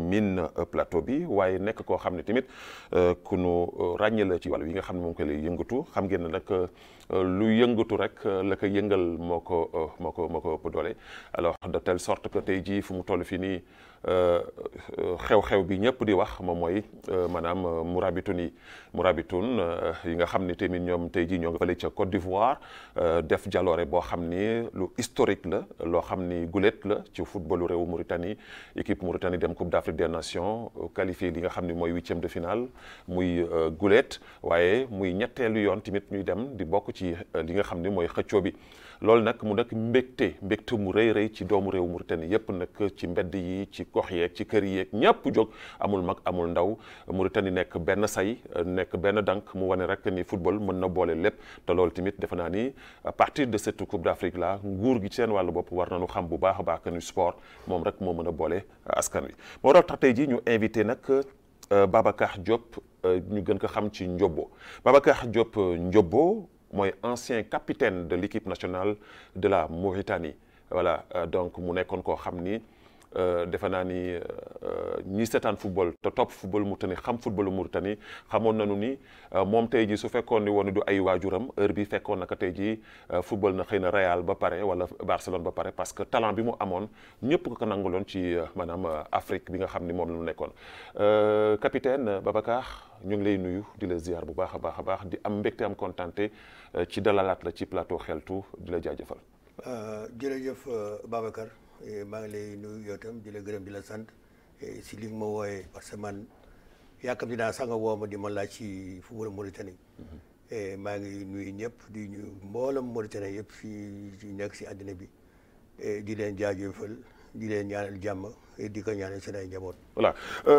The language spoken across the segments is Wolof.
miin plateau bi waaye nekk koo xam ne tamit ku nu ràññee la ci wàllu yi nga xam ne moom ko lay yëngatu xam ngeen ne nag lu yëngatu rek la ko yëngal moo ko moo ko moo ko ëpp doole alors de telle sorte que tey jii fu mu toll fii nii xew-xew bi ñëpp di wax moom mooy maanaam Mourabitoun yi Mourabitoun yi nga xam ni tamit ñoom tey jii ñoo nga fële ca Côte d'Ivoire def jaloore boo xam ni lu historique la loo xam ni gulet la ci footballu réewu Mauritanie équipe Mauritanie dem Coupe d'Afrique des Nations qualifié li nga xam ni mooy huitième de finale muy gulet waaye muy ñetteelu yoon tamit ñuy dem di bokk ci li nga xam ni mooy xëccoo bi loolu nag mu nekk mbégte mbégte mu rëy rëy ci doomu réew Mauritanie yépp nag ci mbedd yi ci gox yeeg ci kër yeeg ñëpp jóg amul mag amul ndaw Mauritanie nekk benn say nekk benn dank mu wane rek ni football mën na boole lépp te loolu tamit defe naa ni à partir de cette coupe d'Afrique là nguur gi ci seen wàllu bopp war nañu xam bu baax a baax que ni sport moom rek moo mën a boole askan wi moo tax tey jii ñu invité nag Babacar Diop ñu gën ko xam ci Ndiobo Babacar Diop Ndiobo mooy ancien capitaine de l'équipe nationale de la Mauritanie voilà donc mu nekkoon koo xam ni defe naa ni ñi seetaan football te topp football Mauritanie xam football Mauritanie xamoon nañu ni moom tey jii su fekkoon ni woon du ay waajuram heure bi fekkoon naka tey jii football na xëy na Real ba pare wala Barcelone ba pare parce que talent bi mu amoon ñëpp ko ko nanguloon ci maanaam Afrique bi nga xam ni moom la ñu nekkoon capitaine Babacar ñu ngi lay nuyu di la ziar bu baax a baax a baax di am mbégte am contenté ci dalalaat la ci plateau xeltu di la jaajëfal. jërëjëf Babacar. maa ngi lay nuyu yow tam di la gërëm di la sant si li nga ma wooyee parce que man yaakaar dinaa sax nga woo ma di ma laaj ci football Mauritanie. maa ngi nuyu ñëpp di nuyu mboolem Mauritanie yëpp fii nekk si àddina bi di leen jaajëfal di leen ñaanal jàmm di ko ñaanal seen ay njaboot. voilà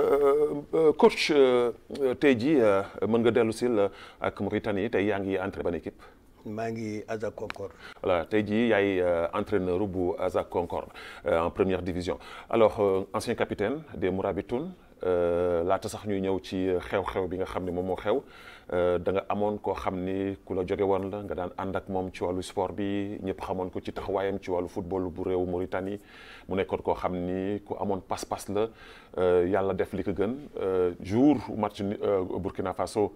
coach tey jii mën nga dellu si ak Mauritanie tey yaa ngi entré ban équipe. maa ngi Aza Concorde. voilà tey jii yaay entraîneur bu Aza Concorde en première division alors ancien capitaine des Mourabitoun laata sax ñuy ñëw ci xew-xew bi nga xam ne moom moo xew da nga amoon koo xam ni ku la jóge woon la nga daan ànd ak moom ci wàllu sport bi ñëpp xamoon ko ci taxawaayam ci wàllu football bu réew Mauritanie mu nekkoon koo xam ni ku amoon pas-pas la yàlla def li ko gën jour match Burkina Faso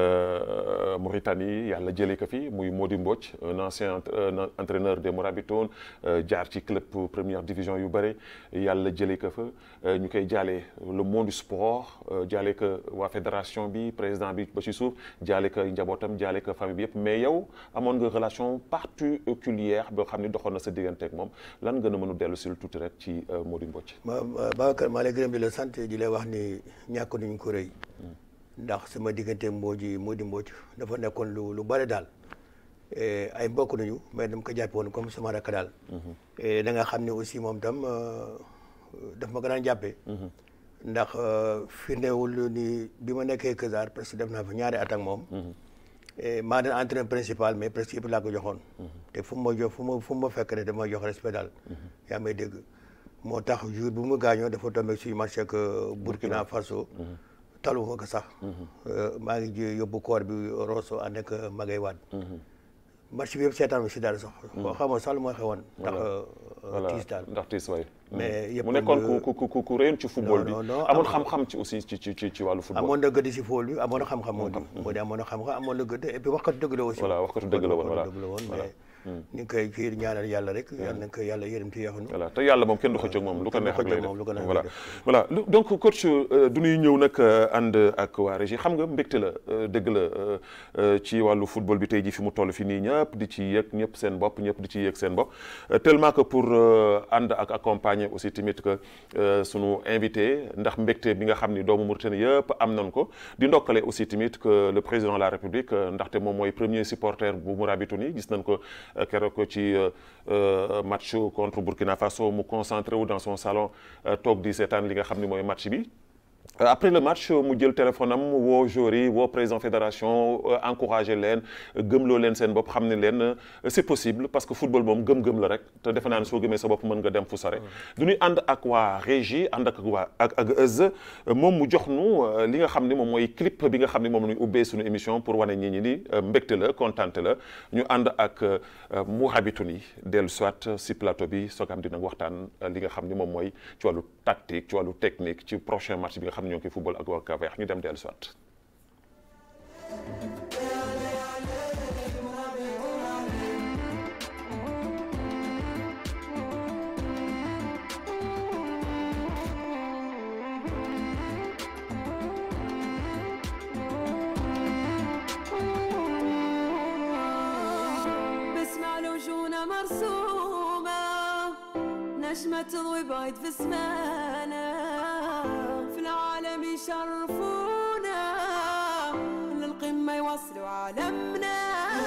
Mauritanie yàlla jëlee ko fi muy Mody Mbodj un ancien entraîneur des Mourabitoun jaar ci club première division yu bëri yàlla jëlee ko fa ñu koy jaalee le monde du sport jaale ko waa fédération bi président bi ba ci suuf jaale ko njabootam jaale ko famille bi yëpp mais yow amoon nga relation particulière boo xam ne doxoon na sa diggante ak moom lan nga a mën a dellu si tuuti rek ci Mody Mbodj. ma Babacar maa lay gërëm di la sant di la wax ni ñàkk nañu ko rëy. ndax sama diggante Mody Mody Mbodj dafa nekkoon lu lu bëri daal. ay mbokk nañu mais dama ko jàppe woon comme sama rakk daal. da nga xam ne aussi moom tam daf ma ko daan jàppee. ndax firndewul ni bi ma nekkee Kër presque def naa fa ñaari at ak moom. maa doon entraîneur principal mais presque yëpp laa ko joxoon. te fu ma jox fu ma fu ma fekk rek dama jox respect daal. yaa may dégg moo tax jour bu mu gaañoo dafa tombé suñu match ak Burkina Faso. talu ma ko sax. maa ngi ji yóbbu koor bi Rosso ànd ak Magay Wade. match bi yëpp seetaan bi si daal sax. xam nga sax lu ma xewoon. ndax tiis daal ndax tiis waay. mais yëpp mu nekkoon ku ku ku ku réyoon ci football bi. amoon xam-xam ci aussi ci ci ci wàllu football. amoon na gëdd si football bi amoon na xam-xam moo di. moo di amoon na xam-xam amoon na gëdd et puis waxkatu dëgg la aussi. voilà waxkatu dëgg la woon voilà dëgg la woon mais. ni nga koy kii ñaanal yàlla rek. yàlla na ko yàlla yërëm ci yaxanu. voilà te yàlla moom kenn du xëcc ak moom lu ko neex ak lay def lu ko neex voilà voilà donc coach du ñuy ñëw nag ànd ak waa régie xam nga mbégte la dëgg la ci wàllu football bi tey jii fi mu toll fi nii ñëpp di ci yëg ñëpp seen bopp ñëpp di ci yëg seen bopp tellement que pour ànd ak accompagner aussi tamit que sunu invité ndax mbégte bi nga xam ni doomu Mauritanie yëpp am nañ ko di ndokkale aussi tamit que le président de la République ndaxte moom mooy premier supporter bu Mourabitoun yi gis nañ ko keroog ci match contre Burkina Faso mu concentré wu dans son salon toog di seetaan li nga xam ni mooy match bi après le match mu jël téléphone am woo joueurs yi woo président fédération encouragé leen gëmloo leen seen bopp xam ne leen c'est possible parce que football moom gëm-gëm la rek te defe naa ne soo gëmee sa bopp mën nga dem fu sore du ñuy ànd ak waa régie ànd ak waa ak ak Euz moom mu jox nu li nga xam ne moom mooy clip bi nga xam ne moom la ñuy ubbee suñu émission pour wane ñi ñi ni mbégte la kontante la ñu ànd ak Mourabitoun yi dellu soit si plateau bi soo ko am dina waxtaan li nga xam ne moom mooy ci wàllu tactique ci wàllu technique ci prochain match bi nga xam ne ñoo ngi koy football ak waa Cap-Vert ñu dem dellu soit بسمع لوجونا مرسومة نجمة تضوي بعيد في سمانا في العالم يشرفونا للقمة يوصلوا عالمنا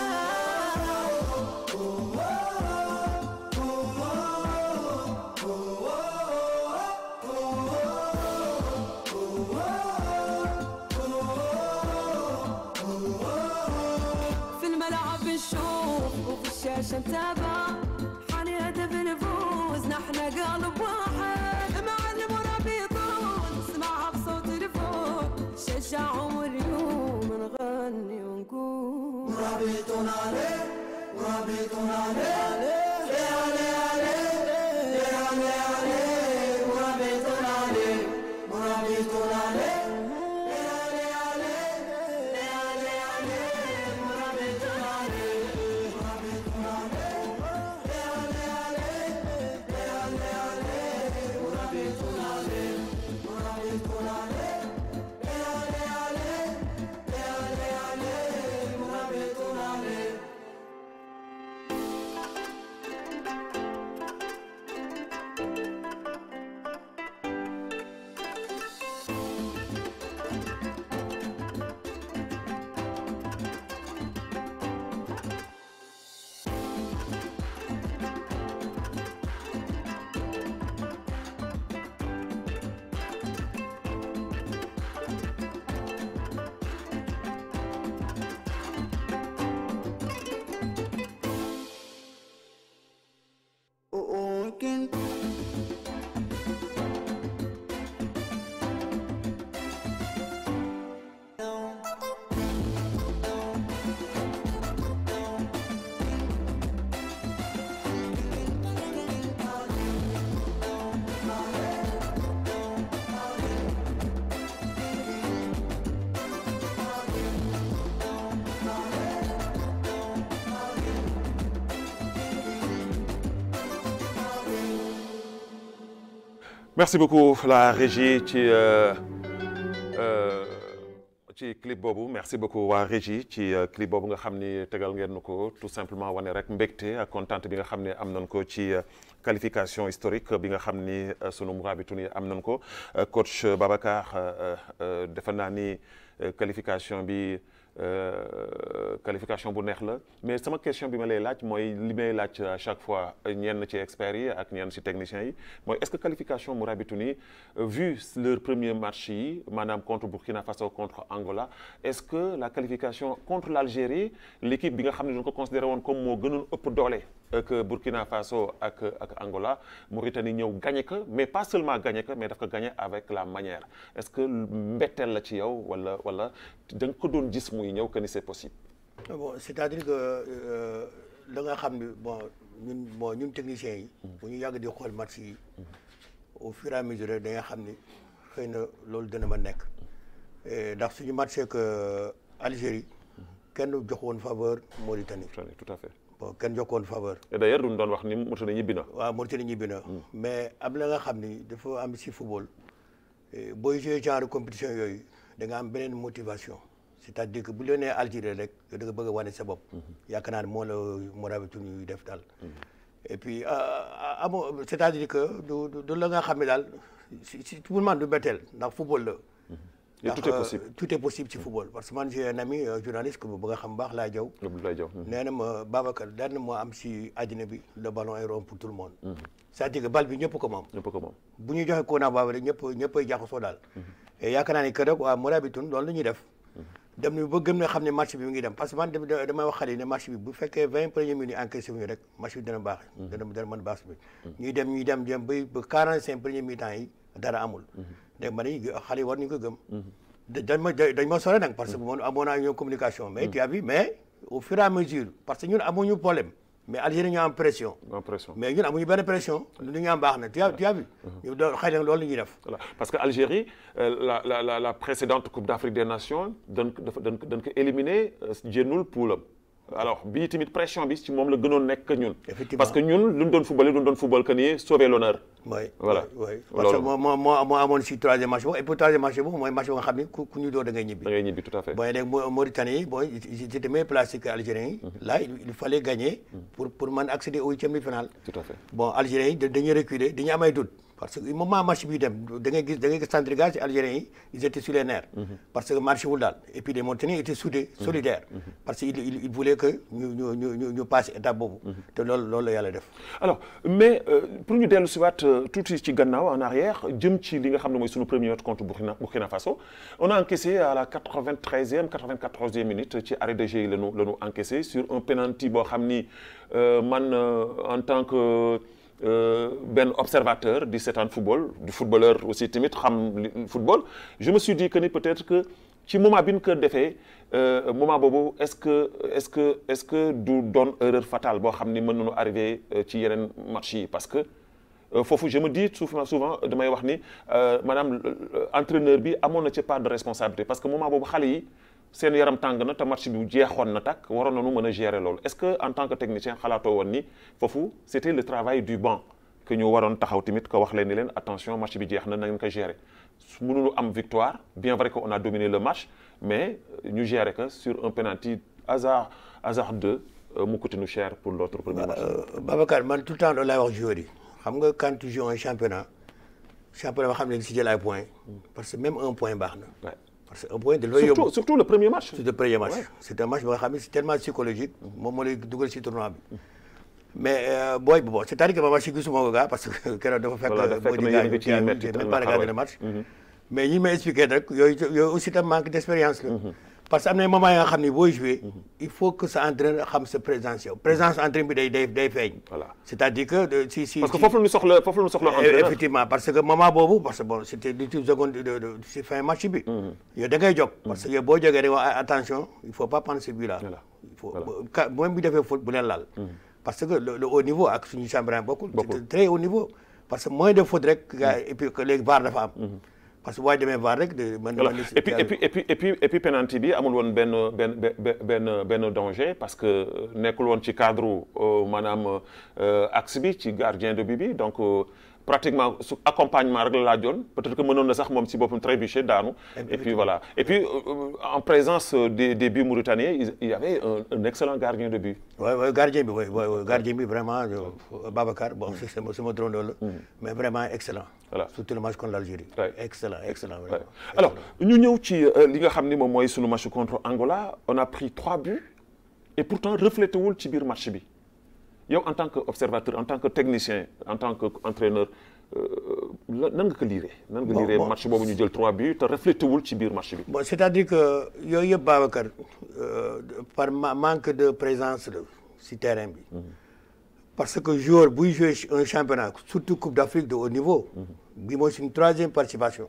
في الملعب نشوف وفي الشاشة نتابع حاني هدف نفوز نحن قلب واحد معلم ورابطون نسمعها بصوت الفوق شجعهم اليوم نغني ونقول merci beaucoup la régie ci euh, euh, ci clip boobu merci beaucoup waa régie ci euh, clip boobu nga xam ni tegal ngeen nu ko tout simplement wane rek mbégte ak contente bi nga xam ne am nañ ko ci qualification historique bi nga xam ni sunu Mourabitoun yi am nañ ko coach Babacar defe naa ni qualification bi qualification bu neex la mais sama question bi ma lay laaj mooy li may laaj à chaque fois ñenn ci experts yi ak ñenn ci techniciens yi mooy est-ce que qualification Mourabitoun yi vu leur premier match yi maanaam contre Burkina Faso contre Angola est-ce que la qualification contre l'Algérie l'équipe bi nga xam ne dañu ko considéré woon comme moo gënoon ëpp doole que Burkina Faso ak ak Angola Mauritanie ñëw gagné ko mais pas seulement gagné ko mais daf ko gagné avec la manière est-ce que mbetteel la ci yow wala wala da nga ko doon gis muy ñëw que ni c'est possible. bon c'est-à-dire que la nga xam ne bon ñun bon ñun techniciens yi. bu ñu yàgg di xool match yi. au fur et à mesure da nga xam ni xëy na loolu dana ma nekk. ndax suñu match ak Algérie kenn jox woon faveur Mauritanie. tout à fait. bon kenn jox woon faveur. et d'ailleurs duñ doon wax ni Mauritanie ñibbi na. waaw Mauritanie ñibbi na. mais am la nga xam ni dafa am si football. booy jouer genre compétition yooyu da nga am beneen motivation. c'est-à-dire que bu ñu nee Algérie rek da nga bëgg a wane sa bopp. yaakaar naa ne moo la Mourabitoun ñuy def daal. et puis amoo c'est-à-dire que du du la nga xam ne daal si si pour man du betteel ndax football la. et tout est possible tout est possible ci football parce que man j'ai un ami journaliste que bu nga xam baax laa jaw Abdoulaye Diaw. nee na ma Babacar daan moo am si àddina bi le ballon est rond pour tout le monde. c'est-à-dire que bal bi ñëpp ko moom. ñëpp ko moom. bu ñu joxe Kona Baba rek ñëpp ñëppay jaxasoo daal. et yaakaar naa ni que rek waa Mourabitoun loolu la ñuy def dem nañu ba gëm ne xam ne match bi mu ngi dem parce que man dem- damay wax xale yi ne match bi bu fekkee vingt premières minutes encaissé wuñu rek match bi dana baax dana dana mën baax bi ñuy dem ñuy dem dem ba ba quarante cinq premières mi-temps yi dara amul dégg ma ni xale yi war nañu ko gëm da- dañ ma dañ ma sore nag parce que moom amoon naa ñoom communication mais tu as vu mais au fur et à mesure parce que ñun amuñu problème mais Algérie ñoo am pression impression mais ñun amuñu benn pression lu ñu am baax na tu as tu as vu ñu doon xëy na loolu la ñuy def Voilà. Parce que Algérie, euh, la, la, la, la précédente Coupe d'Afrique des Nations, dañ ko dafa dañ ko dañ ko éliminé jénnul poulam alors bii tamit pression bi ci moom la gënoon nekk que ñun. Effectivement. parce que ñun lu ñu doon footballé lu ñu doon football que ni sauver l'honneur. oui Voilà. oui oui. parce que Loolu. moo moo moo moo amoon si troisième match boobu et pour troisième match boobu mooy match boo nga xam ni ku ku ñu doo da ngay ñibbi. da ngay ñibbi tout à fait. bon léegi Mau- Mauritanie yi bon ils étaient mieux placés que Algériens yi. là il il fallait gagner. pour pour mën accéder au huitième de finale. tout à fait. bon Algériens yi da- dañuy reculer dañuy am ay doute parce que moment match bi dem da ngay gis da ngay gis centrigage ci Algériens yi ils étaient sur les nerfs. parce que marché wul daal et puis les Mauritaniens étaient soudés solidaires. parce que il il il voulait que ñu ñu ñu ñu ñu passer étape boobu. te loolu loolu la yàlla def. alors mais euh, pour ñu dellu si waat euh, tuuti ci gannaaw en arrière jëm ci li nga xam ne mooy sunu premier match contre Burkina Burkina Faso on a encaissé à la 93e 94e minute ci arrêt de jeu yi la ñu la ñu encaissé sur un penalty boo xam ni euh, man euh, en tant que euh, benn observateur du seetaan football du footballeur aussi tamit xam li- football je me suis dit que ni peut-être que ci moment bi ñu ko defee euh, moment boobu est-ce que est-ce que est-ce que du doon erreur fatale boo xam ni mën nañu arrivé euh, ci yeneen match yi parce que euh, foofu je me dis souvent souvent damay wax ni euh, maanaam euh, entraîneur bi amoon na ci part de responsabilité parce que moment boobu xale yi seen yaram tàng na te match bi jeexoon na takk waroon nañu mën a gérer loolu est-ce que en tant que technicien xalaatoo woon ni foofu c'était le travail du banc que ñu waroon taxaw tamit ko wax leen ni leen attention match bi jeex na na ngeen ko gérer su mënuñu am victoire bien vrai que on a dominé le match mais euh, ñu gérer que sur un penalty hasard hasard 2 euh, mu coûté nous cher pour notre premier match. Euh, Babacar man tout le temps loolu laay wax joueur yi xam nga quand tu joues un championnat championnat ba xam ne si jël ay points parce que même un point baax na Ouais. parce que un point de looy yóbbu surtout surtout le premier match. c'est le premier match Ouais. c'est un match ba nga xam ne c'est tellement psychologique moom moo lay dugal si tournoi bi mais euh, booy bi bon c'est-à-dire que ma match gisuma ko gaa parce que keroog dafa fekk Voilà, dafa fekk boo na di yéen a gaañu ngi ci gaañu, metti j'ai te même la pas regardé xawee. le match mais ñi may expliqué rek yooyu yooyu aussi tam manque d'expérience la parce que am na moment yi nga xam ne booy jouer il faut que sa entraîneur xam sa présence yow présence entraîneur bi day day day feeñ Voilà. c'est-à-dire que de- si si parce que si- foofu la ñu soxla foofu la ñu soxla Eh, entraîneur. effectivement parce que moment boobu parce que bon c'était l'ultime seconde de de si fin match bi. yow da ngay jóg. parce que yow boo jógee rek wax attention il faut pas prendre ce but là. Voilà. il faut Voilà. ka même bu defee faute bu leen laal. parce que le, le haut niveau ak suñu championnat bokkul. Bokkul. c'est très haut niveau. parce que moins de faute rek. gars yi et puis que léegi VAR dafa am. parce que boo demee VAR rek de mën na Voilà. mën et puis et puis et puis et puis et puis penalty bi amul woon benn benn benn benn benn danger parce que nekkul woon ci cadre euh, maanaam euh, axe bi ci gardien de but bi donc euh, pratiquement su accompagnement rek la laajoon peut-être que mënoon na sax moom si boppam trébucher daanu. et puis voilà et puis euh, en présence des des buts mauritaniens il il y avait un, un excellent gardien de but. waaw waaw gardien bi waaw waaw gardien bi vraiment euh, Babacar bon c'est sama sama turandoo la. mais vraiment excellent. Voilà. surtout le match contre l'Algérie. Ouais. excellent excellent Ouais. vraiment. alors ñu ñëw ci euh, li nga xam ni moom mooy sunu match contre Angola on a pris trois buts et pourtant reflété wul ci biir match bi yow en tant que observateur en tant que technicien en tant que entraîneur euh, la- nan nga ko liiree. nan nga Bon, liiree bon. match boobu ñu jël trois buts te reflété wul ci biir match bi. bon c'est-à-dire que yooyu yëpp Babacar euh, par ma- manque de présence la si terrain bi parce que joueur buy jouer un championnat surtout Coupe d'Afrique de haut niveau bi mooy suñu troisième participation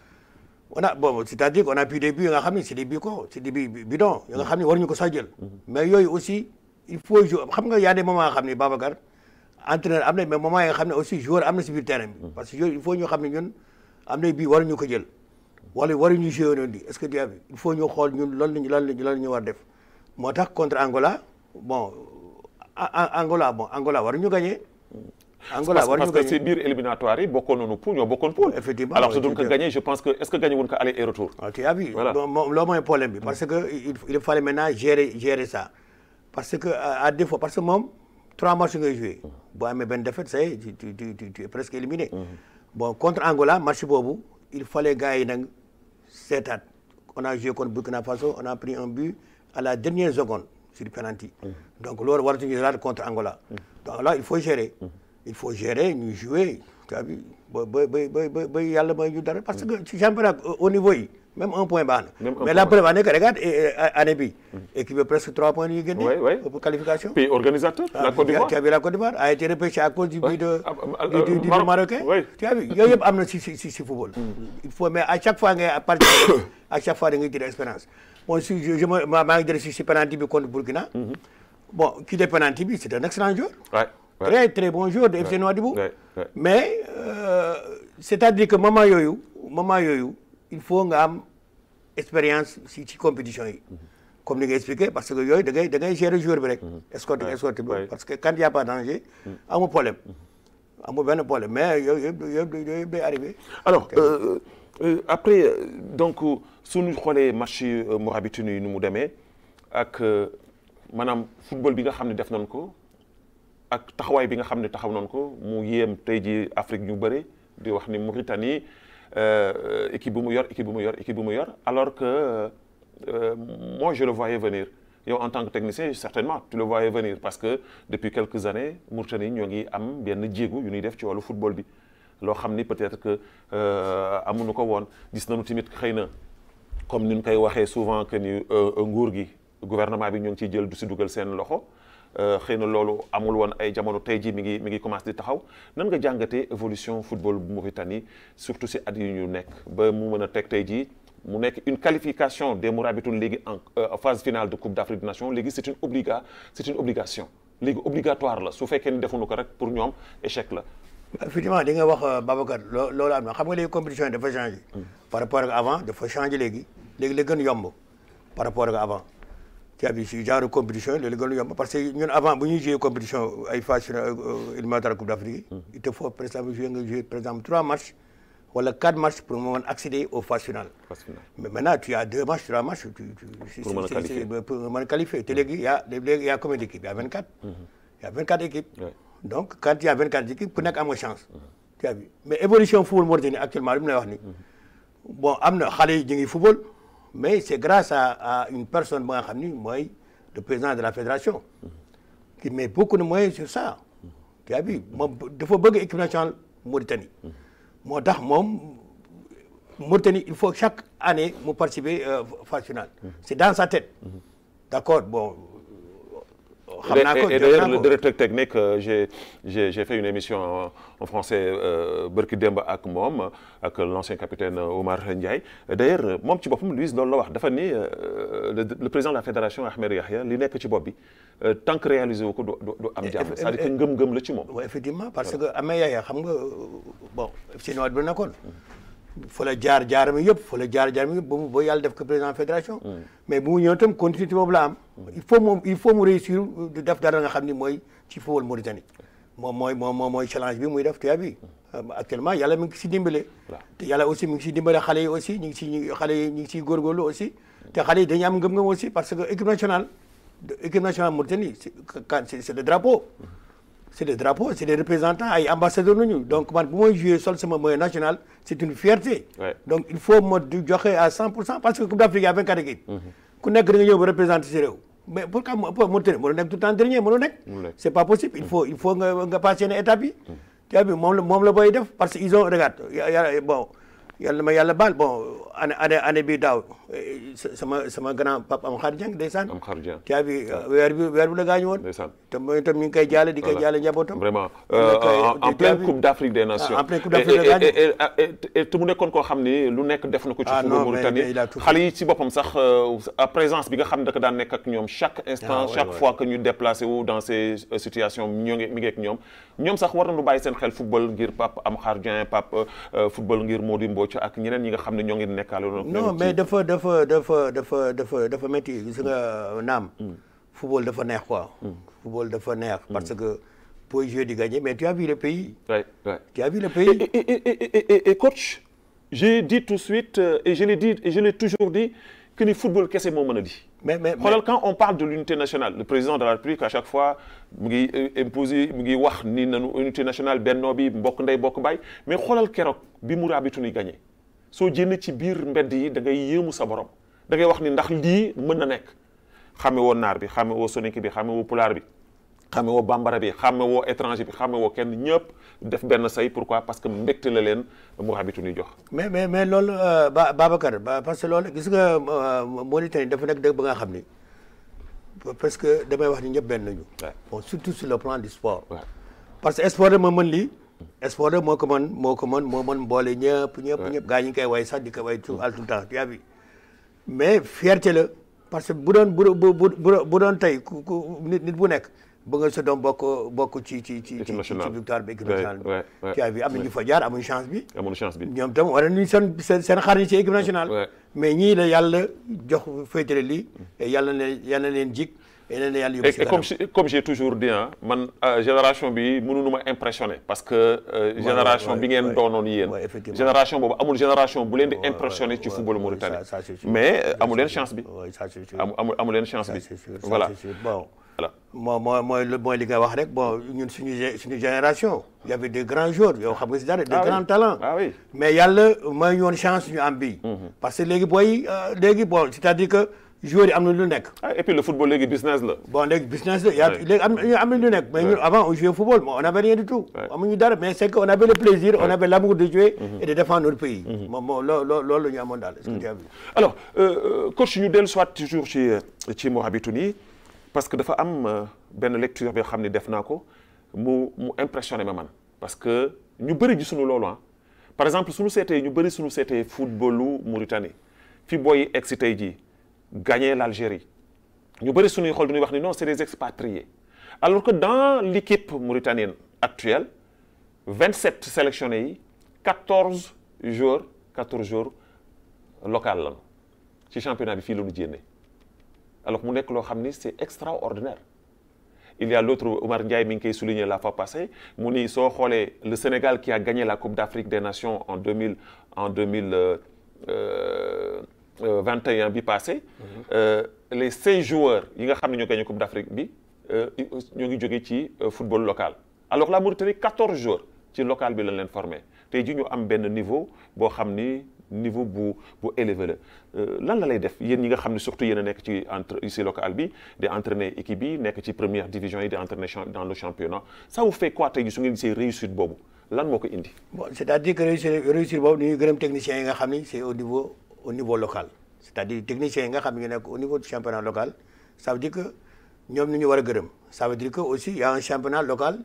on a bon c'est-à-dire qu'on a pris des buts yi nga xam ne c'est des buts ko c'est des buts bidons yi nga xam ne waruñu ko sax jël mais yooyu aussi il faut jouer xam nga y a des moments nga xam ne Babacar entraîneur am na mais moment yi nga xam ne aussi joueur am na si biir terrain bi parce que yooyu il faut ñu xam ne ñun am na bii waruñu ko jël wala waruñu jouer noonu di est-ce que tu as vu il faut ñu xool ñun loolu lañu loolu lañu loolu ñu war def moo tax contre Angola bon A- A- Angola bon Angola waruñu gagner Angola parce, waruñu parce que gagner si biir éliminatoire yi bokkoon nañu poule ñoo bokkoon poule. Effectivement, alors ouais, su doon ko tout à- gagné je pense que est-ce que gagné woon ko aller et retour. waaw tu as vu Voilà. bon moom loolu mooy problème bi parce que il, il fallait maintenant gérer gérer ça parce que à, à défaut parce que moom trois matchs ngay joué boo amee benn défaite ça y est tu tu tu tu, tu es presque éliminé bon contre Angola match boobu il fallait gars yi nag seetaat on a joué contre Burkina Faso on a pris un but à la dernière seconde sur penalty donc loolu waratuñu laal contre Angola donc là il faut gérer il faut gérer ñu jouer tu as vu ba ba ba ba ba ba yàlla may ñu dara parce que ci championnat au niveau yi même un point baax na Même un mais la point. preuve en est que regarde eh, eh, année bi équipe bi presque trois points yu génne Ouais, ouais. pour qualification pays organisateur la Côte d'Ivoire tu as vu la Côte d'Ivoire a été repêché à cause du Ouais. but de Ah, ah, du euh, du- du Maroc. Marocain Ouais. tu as vu yooyu yëpp am na si si si si football il faut mais à chaque fois ngay participer à chaque fois da ngay jël expérience bon si je je ma maa ngi jël si si penalty bi contre Burkina bon kii de penalty bi c'est un excellent joueur Ouais, ouais. très très bon joueur de FC Nouadhibou Ouais, ouais. mais euh, c'est-à-dire que moment yooyu moment yooyu il faut nga am expérience si ci compétition yi comme ni nga expliqué parce que yooyu da ngay da ngay gérer joueur bi rek escorte Ouais, escorte bi ouais. parce que quand y a pas danger amu problème amu benn problème mais yooyu yëpp yëpp yooyu yëpp day arrivé alors euh, euh, après euh, donc suñu xoolee match yi euh, Mourabitoun yi nu mu demee ak euh, maanaam football bi nga xam ne def nañ ko ak taxawaay bi nga xam ne taxaw nañ ko mu yéem tey ji Afrique ñu bëri di wax ni Mauritanie euh, équipe bu mu yor équipe bu mu yor équipe bu mu yor alors que euh, euh, moi je le voyais venir yow en tant que technicien certainement tu le voyais venir parce que depuis quelques années Mauritanie ñoo ngi am benn jéego yu ñuy def ci wàllu football bi loo xam ni peut-être que euh, amuñu ko woon gis nañu tamit xëy na comme ni ñu koy waxee souvent que ni euh, nguur gi gouvernement bi ñoo ngi ciy jël du si dugal seen loxo euh, xëy na loolu amul woon ay jamono tey jii mi ngi mi ngi commencé di taxaw nan nga jàngatee évolution football bu Mauritanie surtout si at yi ñu nekk ba mu mën a teg tey jii mu nekk une qualification des Mourabitoun léegi en euh, phase finale de Coupe d'Afrique des Nations léegi c'est une obliga c'est une obligation léegi obligatoire la su fekkee ni defuñu ko rek pour ñoom échec la. effectivement di nga wax euh, Babacar loo loolu am na xam nga léegi compétition yi dafa changé par rapport ak avant dafa changé léegi léegi la gën yomb par rapport ak avant tu as vu si genre compétition yi léegi la gën yomb parce que ñun avant bu ñuy jouer compétition ay phase finale éliminatoire Coupe d'Afrique yi il te faut par exemple jouer nga jouer par exemple trois matchs wala quatre matchs pour mën accéder aux phases finales Phase finale. mais maintenant tu as deux matchs trois matchs tu, tu, Pour mën a c'est- qualifier. c'est- pour mën a qualifier te léegi y a léegi y a combien d'équipes y a 24 y a 24 équipes Ouais. donc quand il y a 24 équipes ku nekk am nga chance tu as vu mais évolution football Mauritanie actuellement li mu lay wax ni bon am na xale yi ñu ngi football mais c'est grâce à à une personne ba nga xam ni mooy le président de la fédération qui met beaucoup de moyens sur ça tu as vu moom dafa bëgg équipe nationale Mauritanie moo tax moom Mauritanie il faut chaque année mu participer euh, phase finale c'est dans sa tête d'accord bon xam naa ko et, et jot d'ailleurs, naa le ko. directeur technique, euh, j'ai, j'ai, j'ai fait une émission en, en français, euh, Berki Demba ak moom, ak l'ancien capitaine euh, Omar Ndiaye. D'ailleurs, euh, moom ci boppam, Louis loolu la wax dafa ni euh, le, le président de la fédération Ahmed Yahya li nekk ci bopp bi euh, tant que réalisé wu ko du du du am jàmm c'est-à-dire que ngëm-ngëm la ci moom. oui effectivement parce que amee yaaya xam nga bon FC Nouadhibou bi nekkoon fa la jaar jaaram yëpp fa la jaar jaaram yëpp ba mu ba yàlla def ko président fédération mais bu mu ñëw itam continuité boobu la am il faut moom il faut mu réussir di def dara nga xam ni mooy ci football Mauritanie moom mooy moom moom mooy challenge bi muy def tu as vu actuellement yàlla mi ngi si dimbale te yàlla aussi mi ngi si dimbale xale yi aussi ñu ngi si ñu xale yi ñu ngi siy góorgóorlu aussi te xale yi dañu am ngëm-ngëm aussi parce que équipe nationale équipe nationale Mauritanie c'est c'est c'est le drapeau c'est des drapeaux c'est des représentants ay ambassadeurs nañu donc man bu may jouer sol sama maillot national c'est une fierté Ouais. donc il faut ma du joxe à 100 pour cent parce que Coupe d'Afrique y a 24 équipes ku nekk da nga ñëw ba représenter si réew mais pourquoi mo pour Mauritanie mënu nekk tout le temps dernier mënu nekk Mënu nekk. c'est pas possible il faut il faut nga nga passer yenn étape yi tu as vu moom la moom la booy def parce que ils ont regarde ya- ya- bon yàlla na ma yàlla baal bon année année année bi daaw eh, sa- sama sama grand papa am xaar jàng ndeysaan am xar Dieng. tu as vu weer bi weer bi la gaañu woon Ndeysaan. te mooy itam ñu ngi koy jaale di koy Voilà. jaale njabootam Vraiment Kon euh, nag, en, en tu as pleine vu? Coupe d'Afrique des Nations. Ah, en pleine Coupe d'Afrique Et- des Nations. et- et- et- et te mu nekkoon koo xam ni lu nekk def na ko ci Ah, football non, mais- Mauritanie mais il a tout fait. xale yi ci boppam sax euh, à présence bi nga xam ne da ko daan nekk ak ñoom chaque instant Ah, ouais, chaque ouais. fois que ñu déplacé wu dans ces euh, situations ñoo ngi mi ngi ak ñoom ñoom sax war nañu bàyyi seen xel football ngir Pape Amkhar Dieng Pape euh, football ngir Mody Mbodj ak ñeneen ñi nga xam ne ñoo ngi nekkaale non mais dafa dafa dafa dafa dafa dafa métti gis nga naam football dafa neex quoi football dafa neex parce que pour jouer di gagner mais tu as vu le pays ouais, ouais. tu as vu le Et, pays et, et, et, et, et coach, j'ai dit tout de suite, euh, et je l'ai dit, et je l'ai toujours dit, que le football, qu'est-ce que c'est dit mais mais mais- xoolal quand on parle de l'unité nationale le président de la République à chaque fois mu ngi euh, imposer mu ngi wax ni nanu unité nationale bennoo bi mbokk ndey bokk baay mais xoolal keroog bi mu raabitu ni gagné soo jénn ci biir mbedd yi da ngay yéemu sa borom da ngay wax ni ndax lii mën na nekk xame woo naar bi xame woo soninke bi xame woo pulaar bi xame woo bambara bi xame woo étranger bi xame woo kenn ñëpp def benn say pourquoi parce que mbégte la leen Mourabitoun ni jox mais mais mais loolu euh, Ba Babacar ba- parce que loolu gis nga euh, Mauritanie dafa nekk dëkk ba nga xam ni parce que damay wax ni ñëpp benn nañu. Ouais. bon surtout sur le plan du sport. Ouais. parce que sport rek moo mën lii. sport rek moo ko mën moo ko mën moo mën boole ñëpp ñëpp ñëpp gaa ñi ngi koy way sax di ko way tout tout le temps tu as vu mais fierté la parce que bu doon bu bu bu bu doon tey ku ku nit nit bu nekk bëgg nga sa doom bokk bokk ci ci ci ci Équipe ci nationale. victoire bi équipe Ouais, nationale bi. ouais, ouais. tu as vu am na ñu fa jaar amuñu chance bi. amoon chance bi ñoom tam war nañu seen seen seen xar yi ci équipe nationale. Ouais. mais ñii la yàlla jox féetale lii. et yàlla na yàlla na leen jig. et na yàlla yóbbu et, si et comme kanam. j'ai- comme j'ai toujours dit ah man euh, génération bi mënuñu ma impressionné parce que euh, génération ouais, bi ngeen ouais. doonoon yéen Ouais, effectivement. génération boobu amul génération bu leen di Ouais, impressionné ouais, ci ouais, football ouais, mauritanien ça- ça, c'est sûr. mais euh, Ça, amu c'est leen sûr. chance bi Ouais, ça, c'est sûr. amu amu amu leen chance Ça, bi c'est sûr, ça, voilà c'est sûr. bon voilà moo moo mooy lu- mooy li nga wax rek bon ñun suñu gé- suñu génération il y avait de grands joueurs yow xam nga si dara de Ah oui. grands talents Ah oui. mais yàlla may ñu woon chance ñu am bii parce que léegi booy euh, léegi bon c'est-à-dire que joueurs yi am na lu nekk Ah, et puis le football léegi business la bon léegi business la y a Ouais. léegi am am na lu nekk mais ñun avant on jouait au football mais on avait rien du tout Ouais. amuñu dara mais c'est que on avait le plaisir on avait l'amour de jouer et de défendre notre pays moom moo loo loo loolu la ñu amoon daal est-ce que tu as vu alors euh, euh, coach ñu dellu soit toujours ci ci Mourabitoun yi parce que dafa am euh, benn lecture bi xam ne def naa ko mu mu impressionné ma man parce que ñu bëri gisuñu loolu ah par exemple suñu seetee ñu bëri suñu seetee footballu Mauritanie fi booy egg si tey jii gagné l'Algérie ñu bëri suñuy xool dañuy wax ni non c'est des expatriés alors que dans l'équipe mauritanienne actuelle 27 sélectionnés yi 14 joueurs 14 joueurs local lañu ci championnat bi fii la ñu jénne alors mu nekk loo xam ni c'est extraordinaire il y a l'autre Omar Ndiaye mi ngi koy souligner la fois passée mu ni soo xoolee le Sénégal qui a gagné la Coupe d'Afrique des Nations en 2000 en 2000 euh, euh, euh, 21 bi passé euh, les 16 joueurs yi nga xam ne ñoo gagné Coupe d'Afrique bi euh, ñoo ngi jógee ci euh, football local alors la Mauritanie 14 joueurs ci local bi lañ leen formé tey ji ñu am benn niveau boo xam ni niveau bu bu élevé la Euh, lan la lay def yéen ñi nga xam ne surtout yéen a nekk ci entre ci local bi di entraîner équipe bi nekk ci première division yi di entraîner champ- dans le championnat ça vous fait quoi tey ji su ngeen gisee réussite boobu lan moo ko indi bon c'est-à-dire que réussir réussir boobu ñu gërëm techniciens yi nga xam ni c'est au niveau au niveau local c'est-à-dire techniciens yi nga xam ne ñu nekk au niveau du championnat local ça veut dire que ñoom ni ñu war a gërëm ça veut dire que aussi il y a un championnat local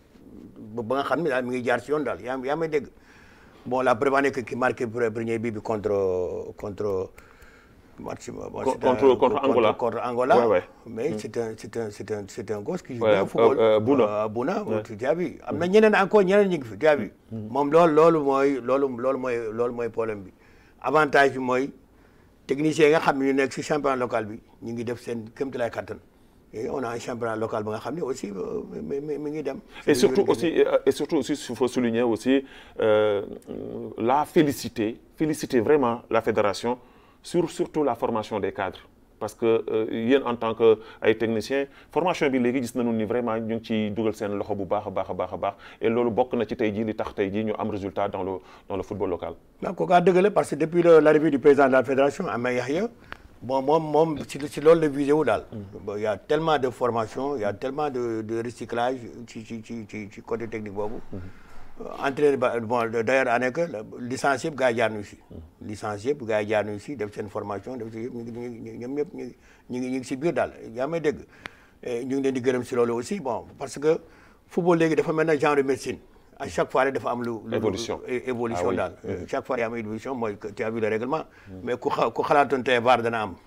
ba ba nga xam ne daal mi ngi jaar ci yoon daal yaa yaa may dégg bon la preuve en est que qui marqué premier but bi contre contre match bon, Co- c'est un- contre- contre Angola. contre Angola Ouais, ouais. mais c'est un c'est un c'est un c'est un gosse qui joue Ouais, bien au football euh, euh, Bouna. Euh, Bouna tu as vu am na ñeneen encore ñeneen ñu ngi fi tu as vu moom loolu loolu mooy loolu loolu mooy loolu mooy problème bi avantage bi mooy techniciens yi nga xam ne ñu nekk si championnat local bi ñu ngi def seen kéemtalaay kattan et on a un championnat local ba nga xam ne aussi euh, mi mi mi ngi dem. et surtout aussi euh, et surtout aussi il faut souligner aussi euh, la féliciter féliciter vraiment la fédération sur surtout la formation des cadres parce que euh, yéen en tant que ay techniciens formation bi léegi gis nañu ni vraiment ñu ngi ciy dugal seen loxo bu baax a baax a baax a baax et loolu bokk na ci tey jii li tax tey jii ñu am résultat dans le dans le football local. donc kooku dëgg la parce que depuis le- l'arrivée du président de la fédération Ama Yahya bon moom moom si si loolu la visé wu daal. bon il y a tellement de formation il y a tellement de de recyclage ci ci ci ci ci côté technique boobu. entraîneur ba bon d'ailleurs année que licence yëpp gars yi jaar nañu si. licence yëpp gars yi jaar nañu si def seen formation def si yëpp ñu ngi ñu ngi ñoom ñëpp ñu ngi ñu ngi ñu ngi si biir daal yaa may dégg. Et ñu ngi leen di gërëm si loolu aussi bon parce que football léegi dafa mel ne genre de médecine à chaque fois rek dafa am lu. lu- Évolution. é- évolution Ah oui. daal chaque fois y a am évolution mooy que tu as vu le règlement mais ku xa ku xalaatoon tey VAR dana am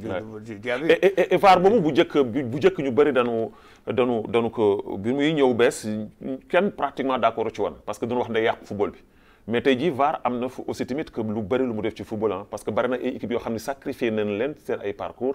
tu as vu et et et VAR boobu bu njëkk bu bu njëkk ñu bëri dañu dañu dañu ko bi muy ñëw bees kenn pratiquement d'accord ci woon parce que dañu wax ne yàq football bi mais tey jii VAR am na fu aussi tamit que lu bëri lu mu def ci football ah parce que bëri na ay équipes yoo xam ne sacrifié nañ leen seen ay parcours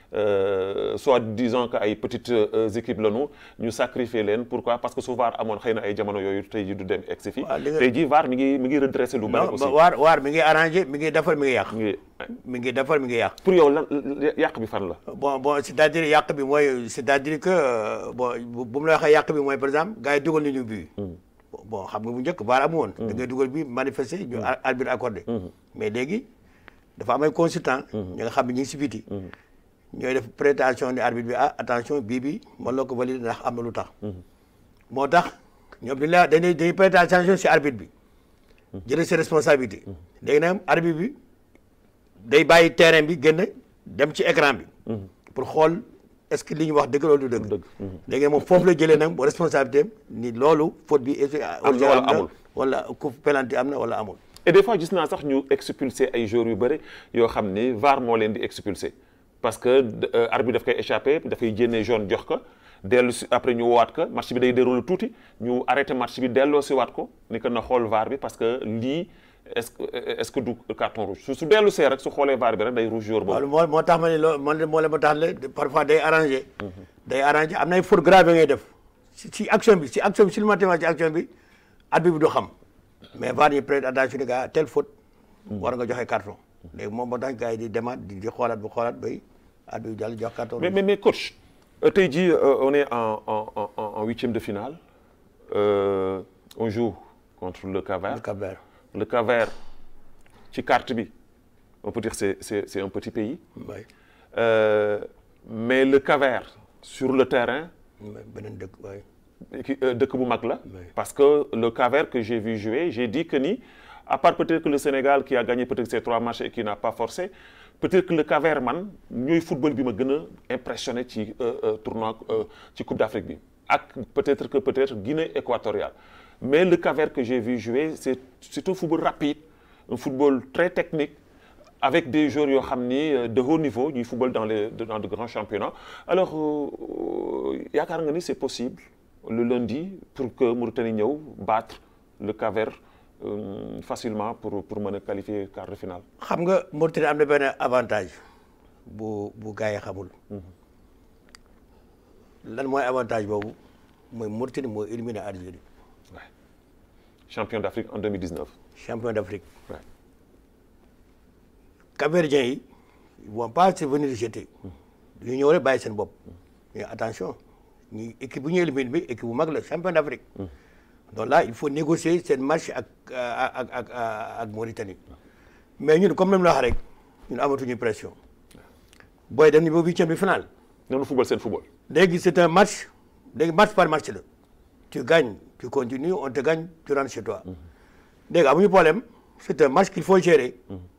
euh, soit disant que ay petites euh, équipes lañu ñu sacrifié leen pourquoi parce que su VAR amoon xëy na ay jamono yooyu tey jii du dem egg si fii Waaw, li nga- tey jii VAR mi ngi mi ngi redressé lu bëri non aussi ba waar waar mi ngi arrangé mi ngi defar mi ngi yàq mi ngi mi ngi defar mi ngi yàq pour yow lan yàq bi fan la bon bon c'est-à-dire yàq bi mooy c'est-à-dire que euh, bon bu bu mu la waxee yàq bi mooy par exemple gars yi dugal nañu bii bon xam nga bu njëkk VAR amu woon da ngay dugal bi manifester ñu ar- arbitre accordé mais léegi dafa am ay consultant ñi nga xam ne ñu ngi si biti ñooy def prétention ni arbitre bi ah attention bii bi mën la ko valider ndax am na lu tax moo tax ñoom dañ la dañuy dañuy prêter attention si arbitre bi jëlee ses responsabilités léegi nag arbitre bi day bàyyi terrain bi génn dem ci écran bi pour xool est-ce que li ñu wax dëgg loolu du dëgg léegi nag moom foofu la jëlee nag bu responsabilité am ni loolu faute bi est Am na wala amul. wala coup penalty am na wala amul et des fois gis naa sax ñu expulsé ay joueurs yu bëri yoo xam ni VAR moo leen di expulsé parce que euh, arbitre daf koy échappé dafay jénnee jaune jox ko dellu si après ñu woowaat ko match bi day déroulé tuuti ñu arrêté match bi delloo si waat ko ni que na xool VAR bi parce que lii est-ce que est-ce que du carton rouge su su dellu see rek su xoolee VAR bi rek day rouge joueur boobu. waaw moo moo tax ma ne loolu man moo leen ma tax la parfois day arrangé day arrangé am na ay faute grave ngay def si si action bi si action bi si ci action bi arbitre bi du xam mais VAR ñu prête attention ni gars telle faute war nga joxe carton léegi moom moo tax gars yi di demaat di di xoolaat bu xoolaat bay arbitre bi jàll jox carton mais mais mais coach euh, tey jii euh, on est en en en en en huitième de finale euh, on joue contre le Cap-Vert. Cap-Vert le Cap-Vert ci carte bi on peut dire c'est c'est c'est un petit pays way Euh, mais le Cap-Vert sur le terrain beneen dëkk waay ki- euh, dëkk bu mag la Oui. parce que le Cap-Vert que j'ai vu jouer j'ai dit que ni à part peut-être que le Sénégal qui a gagné peut-être ces trois matchs et qui n'a pas forcé peut-être que le Cap-Vert man ñooy football bi ma gën a impressionné ci euh, euh, tournoi euh, ci Coupe d'Afrique bi ak peut-être que peut-être Guinée équatoriale mais le Cap-Vert que j'ai vu jouer c'est c'est un football rapide un football très technique avec des joueurs yoo xam ni euh, de haut niveau ñuy football dans les dans de grands championnats alors euh, yaakaar nga ni c'est possible le lundi pour que Mauritanie ñëw battre le Cap-Vert euh, facilement pour pour mën a qualifier quart de finale. xam nga Mauritanie am na benn avantage bu bu gars yi xamul lan mooy avantage boobu mooy Mauritanie mooy éliminé Algérie Ouais. champion d'Afrique en 2019. champion d'Afrique Ouais. Cap-Verdiens yi ils vont pas se venir jeter ñu ñëw rek bàyyi seen bopp mais attention ñi équipe bu ñu éliminé bi équipe bu mag la champion d'Afrique donc là il faut négocier seen match ak ak ak ak ak Mauritanie mais ñun comme ni mu la wax rek ñun amatuñu pression booy dem ni ba huitième de finale noonu football seen football. léegi c'est un match léegi match par match la tu gagnes tu continues on te gagne tu rentres chez toi léegi amuñu problème c'est un match qu'il faut gérer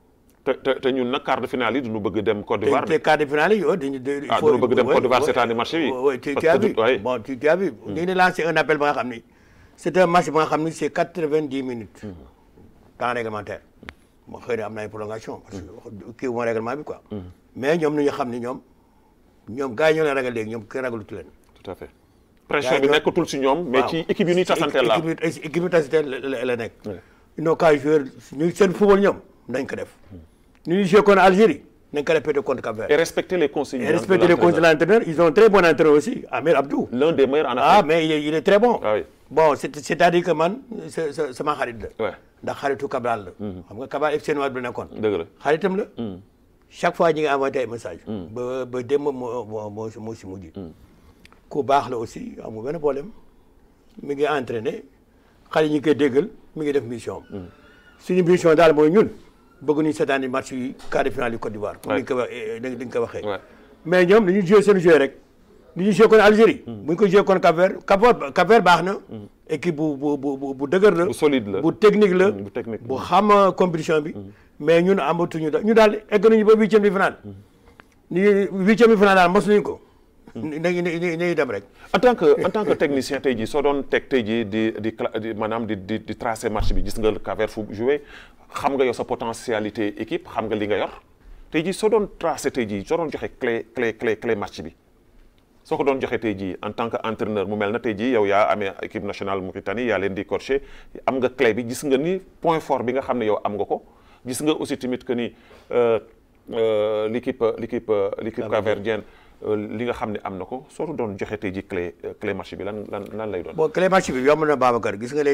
te te te ñun nag quart de finale yi duñu bëgg dem Côte te d'Ivoire. te quart de finale yi yow dañu il Ah, faut dañu bëgg dem ouais, Côte d'Ivoire ouais, seetaani match bi. ouais, ouais, tu Parce tu as que vu du- ouais. bon tu tu as vu dañu ne lancé un appel ba nga xam ni c'est un match ba nga xam ni c'est quatre-vingt-dix minutes temps réglementaire moo xëy na am na ay prolongation parce que kii moo règlement bi quoi mais ñoom ñu xam ni ñoom ñoom gars yi ñoo leen ragal léegi ñoom kenn ragalutu leen tout à fait pression bi ñoo- nekkatul si ñoom. mais waaw. ci équipe yi ñuy tasanteel la. équipe yi équipe yi tasanteel la la la nekk. Ouais. ils n'ont qu'à jouer ñu seen football ñoom nañ ko def. ñu ngi joué contre Algérie nañ ko répété contre Cap-Vert. et respecter les consignes. et de respecter les conseils de l'entraîneur. l'entraîneur ils ont un très bon entraîneur aussi Amir Abdou. l'un des meilleurs en ah Afrique. mais il est, il est très bon. Ah oui. bon c'est c'est-à-dire que man c'est c'est sama xarit la. Ouais. ndax xaritu Cabral la. xam nga Cabral FC Noir bi nekkoon. dëgg la. xaritam la. chaque fois ñi nga envoyé ay message ba ba démb moo moo moo moo si mujj. ku baax la aussi amul benn problème mi ngi entraîné xale yi ñu koy déggal mi ngi def mission am. suñu mission daal mooy ñun bëgg nañu seetaani match yi quart de finale yu Côte d'Ivoire. comme ni nga ko waxee ni nga ko waxee. Ouais. mais ñoom dañuy joué seen joué rek. ni ñu joué kon Algérie. bu ñu ko joué kon Cap-Vert Cap-Vert Cap-Vert baax na. équipe bu bu bu bu bu dëgër la. Bu solide la. bu technique la. bu technique. bu xam euh, compétition bi. mais ñun amatuñu da ñu daal egg nañu ba huitième de finale. ni huitième de finale daal mos nañu ko. nañu nañu nañu dem rek. en tant que en tant que technicien tey jii soo doon teg tey jii di di cla- di maanaam di di di tracer match bi gis nga le Cap-Vert fu jouer xam nga yow sa potentialité équipe xam nga li nga yor tey jii soo doon tracer tey jii soo doon joxe clé clé clé clé match bi soo ko doon joxe tey jii en tant que entraîneur mu mel na tey jii yow yaa amee équipe nationale Mauritanie yaa leen di coacher am nga clé bi gis nga ni point fort bi nga xam ne yow am nga ko gis nga aussi tamit que ni euh, euh, l'équipe l'équipe l'équipe capverdienne euh, li nga xam ne am na ko soo ko doon joxe tey jii clé clé match bi lan lan lan lay doon. bon clé match bi yomb na Babacar gis nga les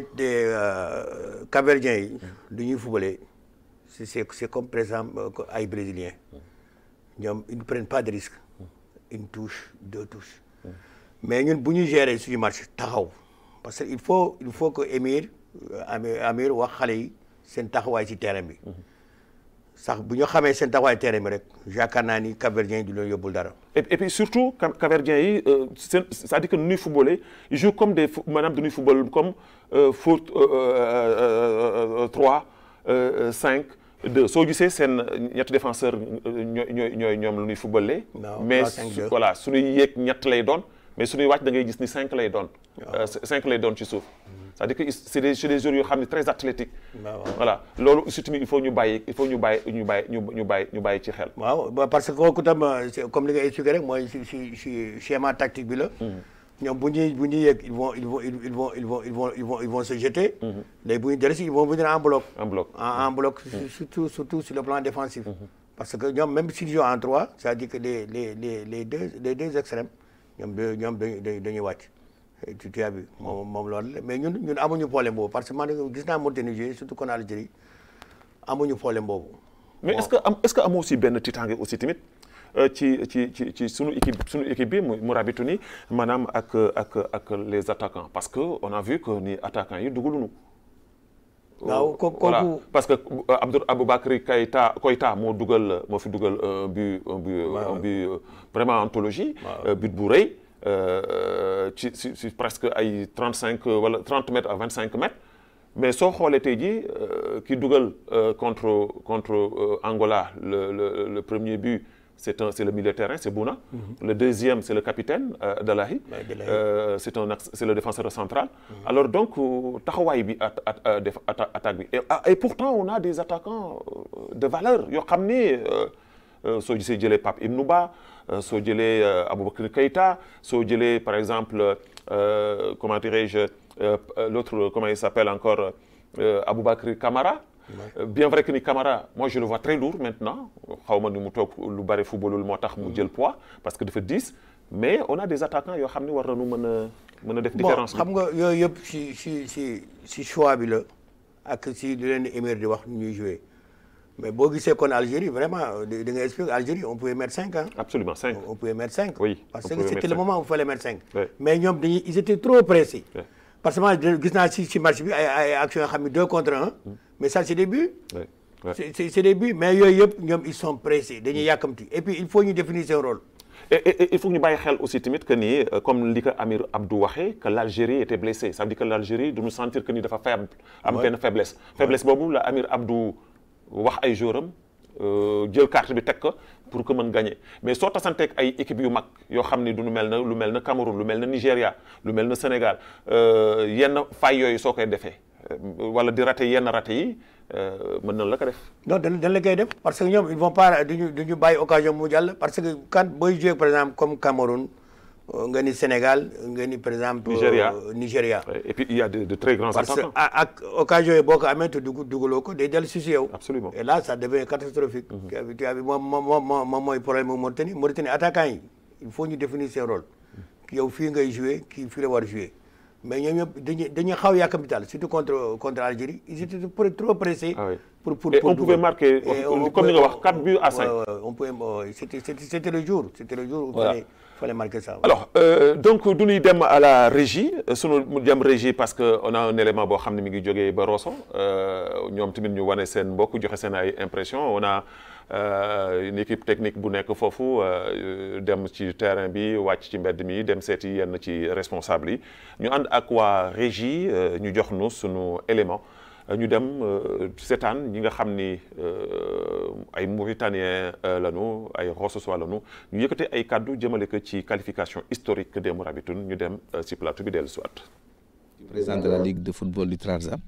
Cap-Verdiens yi du ñuy footballé c'est c'est c'est comme par exemple euh, ay brésiliens ñoom ils ne prennent pas de risque une touche deux touches mais ñun bu ñu gérer suñu match taxaw parce que il faut il faut que Émir euh, Amir Amir wax xale yi seen taxawaay ci terrain bi sax bu ñu xamee seen taxawaay terrain bi rek yaakaar naa ni Cap-Verdien yi du leen yóbbul dara. et et puis surtout Cap- Cap-Verdiens yi euh, seen c'est-à-dire que nu ñuy footballé ils jouent comme des fo- maanaam dañuy football comme euh, foot euh, euh, euh, 3 euh, 5 2 soo gisee seen ñetti défenseur ñooy ñooy ñooy ñoom lu ñuy footballé. waaw mais 3, 5, 2. voilà suñuy yéeg ñett lay doon mais suñuy wàcc da ngay gis ni 5 lay doon. 5 lay doon ci suuf. c'est-à-dire que c'est des c'est des joueurs yoo xam ne très athlétiques. waaw. voilà loolu aussi tamit il faut ñu bàyyi il faut ñu bàyyi ñu bàyyi ñu ñu bàyyi ñu bàyyi ci xel. waaw ba- parce que kooku tam euh, c'est comme li nga expliqué rek mooy si si si schéma tactique bi la. ñoom bu ñuy bu ñuy yegg ils vont ils vont ils ils vont ils vont ils vont ils vont ils vont se jeter. léegi bu ñu dellu si ils vont venir en bloc. En bloc. en en bloc su- surtout surtout sur le plan défensif. parce que ñoom même s'ils jouent en trois c'est-à-dire que les les les les deux les deux extrêmes ñoom de ñoom dañuy dañuy dañuy wàcc. Et tu tu as vu moom moom loolu la mais ñun ñun amuñu problème boobu parce que man gis naa Mauritanie jouer surtout kon Algérie amuñu problème boobu. mais est-ce que am est-ce que amoo aussi benn tiitaange aussi tamit euh, ci ci ci ci sunu équipe sunu équipe bi mu mu rabitu ni maanaam ak ak ak les attaquants parce que on a vu que ni attaquants yi dugaluñu. waaw ko voilà kooku parce que euh, Abdou Aboubacry Keïta Koïta moo dugal moo fi dugal un but un but un but euh, vraiment anthologie. euh, but bu rëy euh, ci ci ci presque ay trente cinq wala trente mètres à vingt cinq mètres. mais soo xoolee tey jii euh, ki dugal euh, contre contre euh, Angola le le le premier but c'est un c'est le milieu de terrain c'est Bouna. le deuxième c'est le capitaine euh, Dalahi. Ouais, Delahi. Euh, c'est un axe- c'est le défenseur central. alors donc euh, taxawaay bi at at euh, def atta- attaque bi et, ah, et pourtant on a des attaquants euh, de valeur yoo xam ni euh, euh, soo gisee jëlee Pape Ibnou Ba euh, soo jëlee euh, Aboubacry Keïta soo jëlee par exemple euh, comment dirais-je euh, euh, l'autre comment il s'appelle encore euh, Aboubacry Camara. Euh, bien vrai que ni Camara moi je le vois très lourd maintenant xaw ma ni mu toog lu bari footballul moo tax mu jël poids parce que dafa diis mais on a des attaquants yoo xam ni war nañu mën a mën a def bon différence bi. xam nga yooyu yëpp si si si si choix bi la ak si li leen di émir di wax ñuy jouer mais boo gisee kon Algérie vraiment da da nga expliquer Algérie on pouvait mettre cinq ans. absolument cinq. on pouvait mettre cinq. Oui, parce on que pouvait c'était mettre le cinq. moment où il fallait mettre cinq. Oui. mais ñoom dañuy ils étaient trop pressés. Oui. parce que man gis naa si si match bi ay ay actions yoo xam ne deux contre un. mais ça c'est des buts. Ouais, ouais. c'est c'est c'est des buts mais yooyu yëpp ñoom ils sont pressés dañuy yàkkamti et puis il faut ñu définir seen rôle. Et, et- et il faut que ñu bàyyi xel aussi tamit que ni euh, comme li ko Amir Abdou waxee que l'Algérie était blessée ça veut dire que l'Algérie du ñu sentir que ni dafa faible am benn faiblesse faiblesse boobu la Amir Abdou wax ay joueurs am euh, jël carte bi teg ko pour que mën gagner mais soo tasanteeg ay équipes yu mag yoo xam ni du ñu mel na lu mel na Cameroun lu mel na Nigéria lu mel na Sénégal euh, yenn fay yooyu soo koy defee euh, wala di raté yenn raté yi euh, mën na la ko def non dañ dañ la koy def parce que ñoom ils vont pas duñu duñu bàyyi occasion mu jàll parce que quand booy jouer par exemple comme Cameroun euh, nga ni Sénégal nga ni par exemple. Nigeria. euh, Nigeria. Ouais, et puis il y a de, de très grands parce que attaquants a- ak occasion yi boo ko amee te dugg dugaloo ko day dellu si si yow. Absolument. et là ça devient catastrophique. tu as vu tu as vu moom moom moom moom mooy problème mu Mauritanie Mauritanie attaquant yi il faut ñu définir seen rôle. yow fii ngay jouer kii fii la war a jouer mais ñoom ñëpp dañuy dañuy xaw a yàkkamti daal surtout contre contre Algérie ils étaient trop trop pressés. Ah oui. pour pour Et pour on pouvait dugal. marquer, Et on comme ni nga pouvait- wax, quatre buts à cinq. Ouais, ouais, on pouvait ouais, c'était c'était c'était le jour c'était le jour où il Voilà. fallait fallait marquer ça. alors euh, donc du ñuy dem à la régie euh, sunu mu dem régie parce que on a un élément boo xam ne mi ngi jógee ba Rosso euh, ñoom tamit ñu wane seen mbokk joxe seen ay impression on a euh, une équipe technique bu nekk foofu euh, dem ci terrain bi wàcc ci mbedd mi dem seeti yenn ci responsable yi ñu ànd ak waa régie euh, ñu jox nu sunu élément ñu dem euh, seetaan ñi nga xam ni euh, ay Mauritaniens euh, lañu ay Rossois lañu ñu yëkkate ay kàddu jëmale ko ci qualification historique des Mourabitoun ñu dem euh, ci plateau bi dellu siwaat président de la ligue de football du Trarza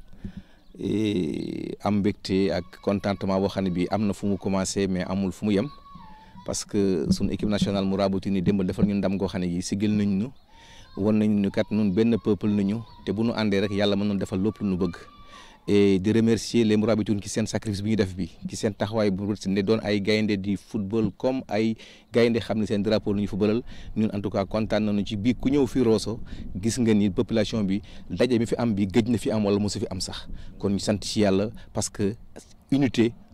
et am mbégte ak contentement boo xam ne bii am na fu mu commencé mais amul fu mu yem parce que sunu équipe nationale Mourabitoun ni démb defal ñu ndam goo xam ne yi sigil nañ ñu won nañ ñu kat nun benn peuple nañu te bu nu àndee rek yàlla mën nañu defal lépp lu ñu bëgg et de remercier les Mourabitoun ci seen sacrifice bi ñu def bi ci seen taxawaay bu ne doon ay gaynde di football comme ay gaynde xam ne seen drapeau lu ñu footballal ñun en tout cas kontaan nañu ci bii ku ñëw fii Rosso gis nga ni population bi daje bi fi am bi gëj na fi am wala mosu fi am sax kon ñu sant ci yàlla parce que unité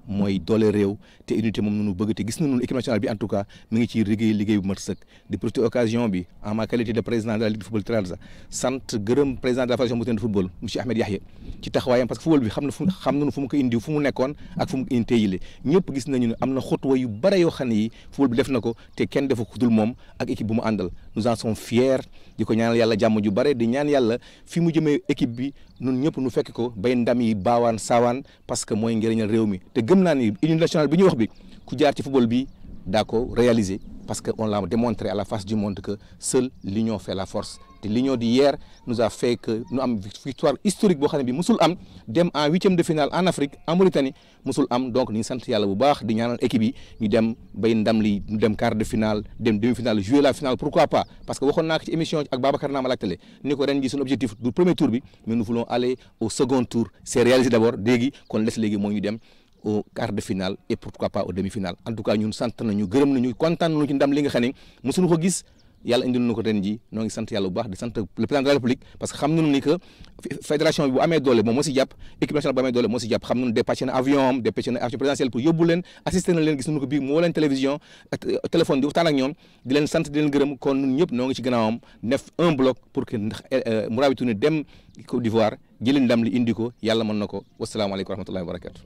mooy doole réew te unité moom nunu bëgg te gis nañu équipe nationale bi en tout cas mi ngi ci liggéey liggéey bu mat sëkk di profiter occasion bi en ma qualité de président de la ligue de football Trarza sant gërëm président de la fédération mauritanienne de football monsieur Ahmed Yahya ci taxawaayam parce que football bi xam na fu xam nañu fu mu ko indi fu mu nekkoon ak fu mu ko indi teyile ñëpp gis nañu ne am na xotwa yu bare yoo xam ne yi football bi def na ko te kenn defu ko dul moom ak équipe bu mu àndal nous en sommes fiers di ko ñaanal yàlla jàmm ju bare di ñaan yàlla fi mu jëmee équipe bi ñun ñëpp nu fekk ko bay ndam yi baawaan saawaan parce que mooy njëriñal réew mi te gëm naa ni union nationale bi ñuy wax bi ku jaar ci football bi daa ko réaliser parce que on l'a démontré à la face du monde que seule l'union fait la force te l'union d'hier nous a fait que ñu am victoire historique boo xam ne bi musul am dem en huitième de finale en Afrique en Mauritanie musul am donc ñu ngi sant yàlla bu baax di ñaanal équipe yi ñu dem bay ndam li ñu dem quart de finale dem demi finale jouer la finale pourquoi pas parce que waxoon naa ko ci émission ak Babacar Naama laajtale ni ko ren ji suñu objectif du premier tour bi mais nous voulons aller au second tour c'est réalisé d'abord léegi kon les léegi moo ñu dem au quart de finale et pourquoi pas au demi-finale en tout cas ñun sant nañu gërëm nañu kontaan nañu ci ndam li nga xam ne mosuñu ko gis yàlla indil na ko ren ji noo ngi sant yàlla bu baax di sant le président de la république parce que xam nañu ni que fédération bi bu amee doole moom moo si jàpp équipe nationale bu amee doole moo si jàpp xam nañu dépêché na avion am dépêché na avion présidentielle pour yóbbu leen assisté na leen gis nañu ko bii moo leen télévision téléphone di waxtaan ak ñoom di leen sant di leen gërëm kon ñun ñëpp noo ngi ci gannaawam def un bloc pour que ndax Mourabi Touré dem Côte d'Ivoire jëli ndam li indi ko yàlla mën na ko wasalaamaaleykum wa rahmatullahi wa barakatu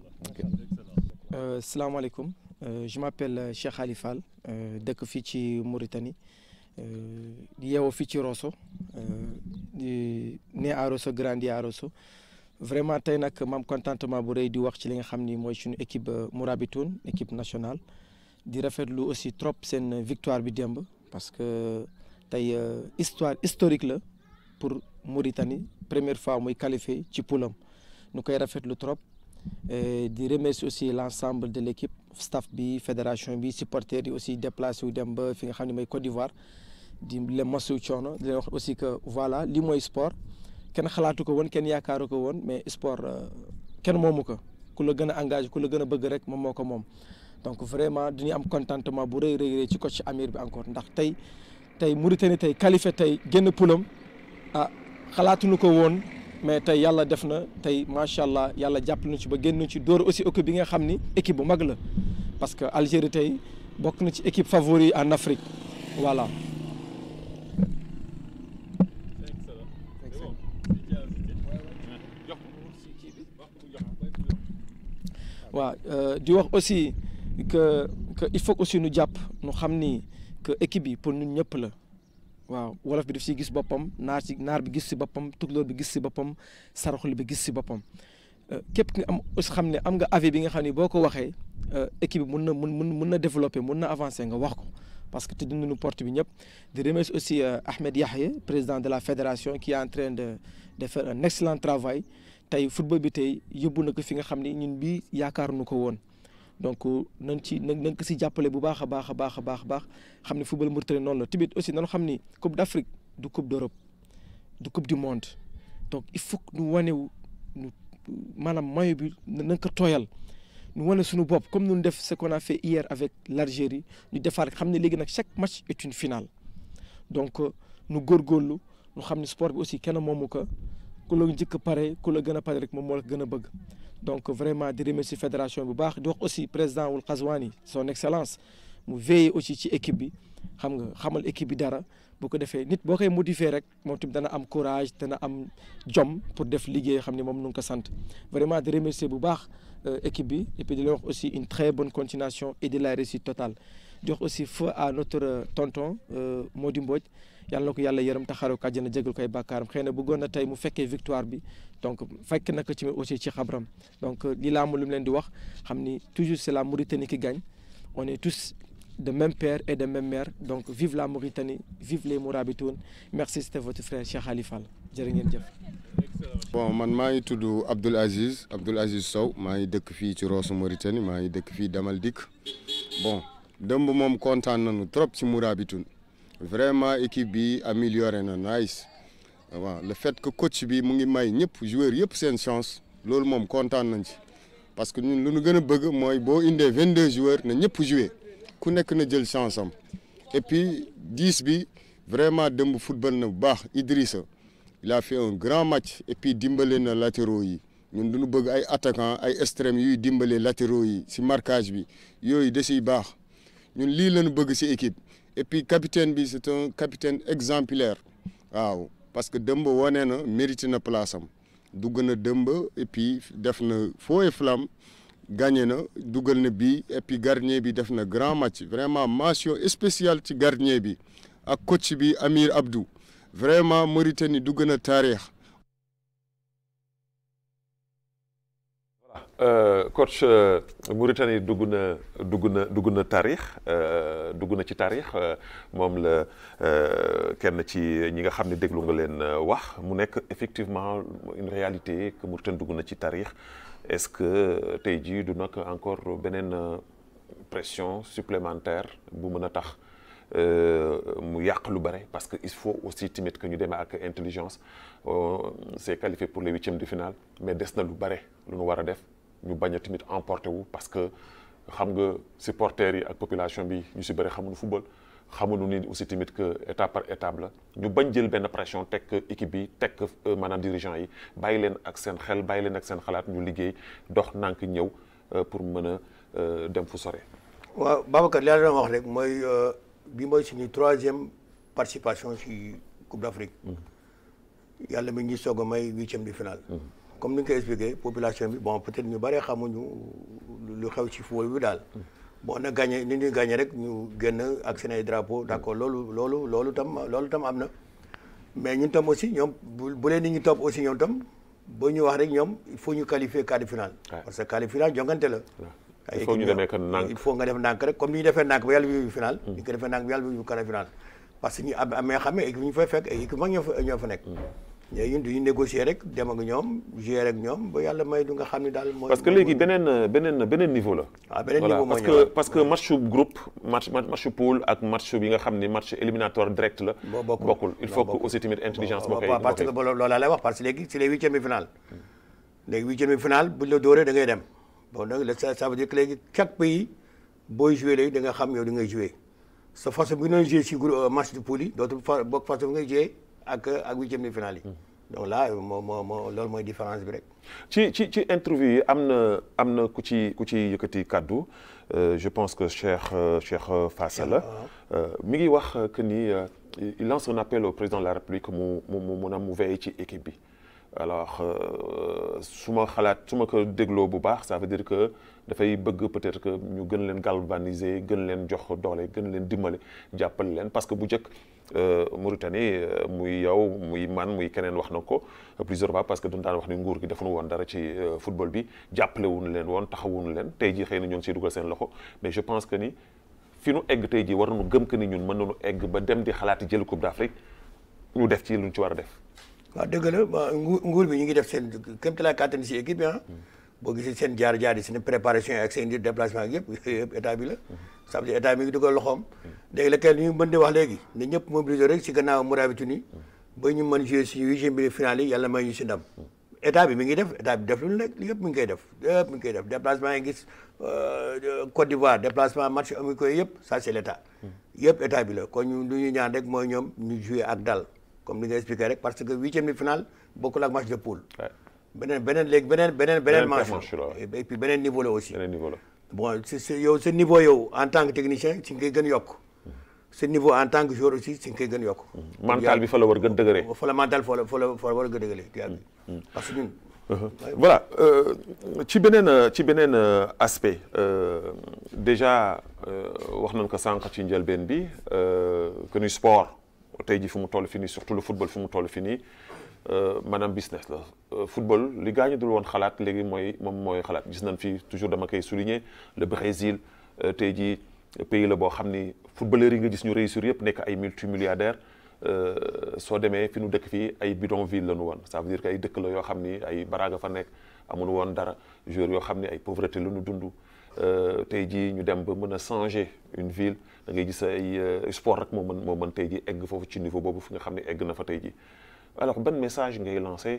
Euh, salaamaaleykum euh, je m'appelle euh, Cheikh Ali Fall dëkk fii ci Mauritanie di yeewoo fii ci Rosso di né à Rosso grandi à Rosso vraiment tey nag maam contentement bu rëy di wax ci li nga xam ni mooy suñu équipe Mourabitoun équipe nationale di rafetlu aussi trop seen victoire bi démb parce que tey histoire historique la pour Mauritanie première fois muy qualifié ci poulam nu koy rafetlu trop Et di remercier aussi l'ensemble de l'équipe staff bi fédération bi supporters yi aussi déplacé wu dem ba fi nga xam ne mooy Côte d'Ivoire di leen masu coono di leen wax aussi que voilà li mooy sport kenn xalaatu ko woon kenn yaakaaru ko woon mais sport kenn moomu ko ku la gën a engagé ku la gën a bëgg rek moom moo ko moom donc vraiment dañuy am contentement bu rëy rëy rëy ci coach Amir bi encore ndax tey tey Mauritanie tey qualifié tey génn poulam ah xalaatuñu ko woon mais tey yàlla def na tey macha allah yàlla jàpp nañu ci ba génn ci dóor aussi équipe bi nga xam ni équipe bu mag la parce que Algérie tey bokk na ci équipe favori en Afrique voilà. waaw di wax aussi que que il faut aussi nu jàpp nu xam ni que équipe bi pour ñun ñëpp la. waaw wolof bi daf siy gis boppam naar ci naar bi gis si boppam tukulóor bi gis si boppam saraxule bi gis si boppam képp ki nga am aussi xam ne am nga avis bi nga xam ne boo ko waxee équipe bi mun na mun mun na développer mun na avancer nga wax ko parce que te dinañu porte bi ñëpp di remercier aussi Ahmed Yahya président de la fédération qui est en train de de faire un excellent travail tey football bi tey yóbbu na ko fi nga xam ne ñun bii yaakaaruñu ko woon donc nañ ci nañ ko si jàppale bu baax a baax a baax a baax a baax xam ne football Mauritanie noonu la tamit aussi nañu xam ni coupe d'Afrique du coupe d'Europe du coupe du monde donc il faut que ñu wane ñu maanaam maillot bi nañ ko tooyal ñu wane suñu bopp comme nous def ce qu'on a fait hier avec l'Algérie ñu defaat xam ne léegi nag chaque match est une finale donc ñu góorgóorlu ñu xam ne sport bi aussi kenn moomu ko ku la njëkk pare ku la gën a pare rek moom moo la gën a bëgg donc vraiment di remercier fédération bu baax di wax aussi président wul Qazwani son excellence mu veiller aussi ci équipe bi xam nga xamal équipe bi dara bu ko defee nit boo koy motiver rek moom tamit dana am courage dana am jom pour def liggéey xam ne moom nu ngi ko sant vraiment di remercier bu baax équipe bi et puis di leen wax aussi une très bonne continuation et de la réussite totale di wax aussi feu à notre tonton Mody Mbodj yàlla na ko yàlla yërëm taxaru ko àjjana jégal koy bàkkaaram xëy na bëggoon na tey mu fekkee victoire bi donc fekk na ko ci aussi ci xabram donc lii laa am lu mu leen di wax xam ni toujours c'est la Mauritanie qui gagne on est tous de même père et de même mère donc vive la Mauritanie vive les Mourabitoun merci c'était votre frère Cheikh Ali Fall jërë ngeen jëf. bon man maa ngi tudd Abdoul Aziz Abdoul Aziz Sow maa ngi dëkk fii ci Rosso Mauritanie maa ngi dëkk fii Damal Dik bon dëmb moom kontaan nañu trop ci Mourabitoun vraiment équipe bi amélioré na nice waaw le fait que coach bi mu ngi may ñëpp joueurs yëpp seen chance loolu moom kontaan nañ ci parce que ñun lu ñu gën a bëgg mooy boo indee vingt deux joueurs na ñëpp jouer ku nekk na jël chance am et puis dix bi vraiment dëmb football na bu baax Idrissa il a fait un grand match et puis dimbale na latéraux yi ñun duñu bëgg ay attaquant ay extrêmes yuy dimbale latéraux yi si marquage bi yooyu da siy baax ñun lii lañu bëgg si équipe et puis capitaine bi c'est un capitaine exemplaire waaw parce que dëmb wane na mérité na place am dugg na dëmb et puis def na feu et flamme gagné na dugal na bii et puis gardien bi def na grand match vraiment mention spéciale ci gardien bi ak coach bi Amir Abdou vraiment Mauritanie dugg na taarix Euh, coach euh, Mauritanie dugg na dugg na dugg na taarix euh, dugg na ci taarix moom la kenn ci ñi nga xam ne déglu nga leen wax mu nekk effectivement une réalité que Mauritanie dugg na ci taarix est-ce que tey jii du nag encore beneen pression supplémentaire bu mën a tax mu yàq lu bare parce que il faut aussi tamit que ñu demee ak intelligence c'est qualifié pour les huitièmes de finale mais des na lu bare lu nu war a def ñu bañ a tamit emporté wu parce que xam nga supporters yi ak population bi ñu si bëri xamuñu football xamuñu ni aussi tamit que étape par étape la ñu bañ jël benn pression teg équipe bi teg maanaam dirigeant yi bàyyi leen ak seen xel bàyyi leen ak seen xalaat ñu liggéey dox nànk ñëw pour mën a dem fu sore. waaw Babacar li la doon wax rek mooy bi mooy suñu troisième participation ci Coupe d'Afrique yàlla mi ngi soog a may huitième de finale. comme ni nga ko expliqué population bi bon peut-être ñu bari xamuñu lu xew ci football bi daal. bon na gagné ni ñuy gagné rek ñu génn ak seen ay drapeau d'accord loolu loolu loolu tam loolu tam am na. mais ñun tam aussi ñoom bu bu leen nit ñi topp aussi ñoom tam ba ñu wax rek ñoom il faut ñu qualifier quart de finale. parce que quart de finale jongante la. il faut ñu demee kan nànk il faut nga def nànk rek comme ni ñu defee nànk ba yàlla bi final. ñu ko defee nànk ba yàlla bi quart de finale. parce que ñu am amee xam ne équipe ñu fay fekk ay équipe mag ñoo fa ñoo fa nekk. léegi ñun duñu négocier rek dem ak ñoom jouer ak ñoom ba yàlla may du nga xam ne daal. mooy parce que léegi beneen beneen beneen niveau la. waaw beneen voilà niveau moo parce que ñëwaat. parce que matchu groupe match matchu poule ak match bi nga xam ni match éliminatoire direct la. boo bokkul bokkul il faut que bokkul. aussi tamit intelligence moo koy waaw parce que moo koy- loolu laa lay wax parce que léegi c'est les huitièmes de finale léegi huitièmes de finale buñ la dóoree da ngay dem bon donc ça ça veut dire que léegi chaque pays booy joué léegi da nga xam yow di ngay joué sa façon bi nga joué si groupe match de poule yi dootul fa bokk façon bi ngay joué ak ak huitièmes de finale yi donc là moo moo moo loolu mooy différence bi rek ci ci ci interview yi am na am na ku ci ku ci yëkkati kàddu euh, je pense que Cheikh euh, Cheikh euh, Fassala la euh, mi ngi wax que ni euh, il lance un appel au président de la République mu mu mu mun a mu veiller ci équipe bi alors euh, su ma xalaat su ma ko dégloo bu baax ça veut dire que dafay bëgg peut-être que ñu gën leen galvaniser gën leen jox doole gën leen dimbale jàppale leen parce que bu njëkk euh, Mauritanie euh, muy yow muy man muy keneen wax na ko plusieurs fois parce que dañu daan wax ni nguur gi defuñu woon dara ci euh, football bi jàppale wuñu leen woon taxawuñu leen tey jii xëy na ñoo ngi siy dugal seen loxo mais je pense que ni fi nu egg tey jii war nañu gëm que ni ñun mën nañu egg ba dem di xalaati jël Coupe d'Afrique ñu def ci lu ñu ci war a def. waaw dëgg la ba nguur nguur bi ñu ngi def seen kéem tolluwaay kàttan si équipe bi ah. boo gisee seen jaar jaar yi seen préparation yi ak seen déplacement ak yëpp yëpp état bi la. ça veut dire état mi ngi dugal loxoom. léegi la kenn ñu mën di wax léegi ne ñëpp mobiliser rek si gannaaw Mourabitouni ba ñu mën jouer si huitième bi finale yi yàlla may ñu si ndam. état bi mi ngi def état bi def lu nekk yëpp mi ngi koy def yëpp mi ngi koy def déplacement yi gis Côte d'Ivoire déplacement match amicaux yëpp ça c'est l'état. yëpp état bi la kon ñu lu ñu ñaan rek mooy ñoom ñu jouer ak dal comme ni nga expliqué rek parce que huitième de finale bokkul ak match de poule. Ouais. beneen beneen léegi beneen beneen beneen Beneen manche manche la, la et puis beneen niveau la aussi beneen niveau la. bon si si yow sa niveau yow en tant que technicien si nga koy gën yokk sa niveau en tant que joueur aussi si nga koy gën yokk mental bi fa la war gën dëgëree. fa la mental fa la fa la fa la war a gën a dëgëlee di yàgg parce que ñun voilà euh, ci beneen euh, ci beneen euh, aspect euh, déjà euh, wax nañ ko sànq ci njëlbeen bi euh, que ni sport tey ji fi mu toll fi nii surtout le football fi mu toll fi nii euh, maanaam business la Euh, football li gaañu dul woon xalaat léegi mooy moom mooy xalaat gis nañ fi toujours dama koy souligner le Brésil euh, tey ji pays la boo xam ni footballeurs yi nga gis ñu réussir yëpp nekk ay multimilliardaires Euh, soo demee fi nu dëkk fii ay bidonville la nu woon ça veut dire que ay dëkk la yoo xam ni ay baraga fa nekk amul woon dara joueurs yoo xam ni ay pauvreté la nu dund Euh, tey jii ñu dem ba mën a changer une ville da ngay gis ay euh, sport rek moo mën moo mën tey jii egg foofu ci niveau boobu fi nga xam ne egg na fa tey jii alors ban message ngay lancer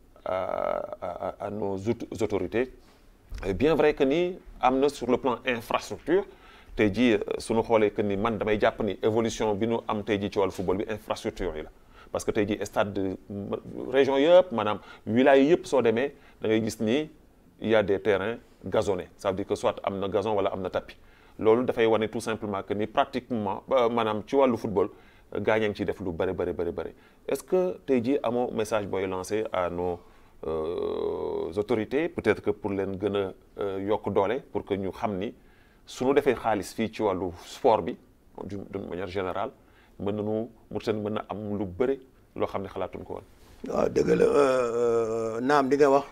à à à nos aut- autorités Et bien vrai que ni am na sur le plan infrastructure tey jii suñu xoolee que ni man damay jàpp ni évolution bi nu am tey jii ci wàllu football bi infrastructure yi la parce que tey jii stade de région yëpp maanaam wilaya yëpp soo demee da ngay gis ni il y a des terrains gazonnés ça veut dire que soit am na gazon wala am na tapis loolu dafay wane tout simplement que ni pratiquement maanaam ci wàllu football gaañ a ngi ciy def lu bëri bëri bëri bëri est-ce que tey jii amoo message booy lancé à nos euh, autorités peut-être que pour leen gën a yokk doole pour que ñu xam ni suñu defee xaalis fii ci wàllu sport bi d'une manière générale mën nañu Mauritanie mën na am lu bëri loo xam ne xalaatuñ ko woon. waaw dëgg la naam di nga wax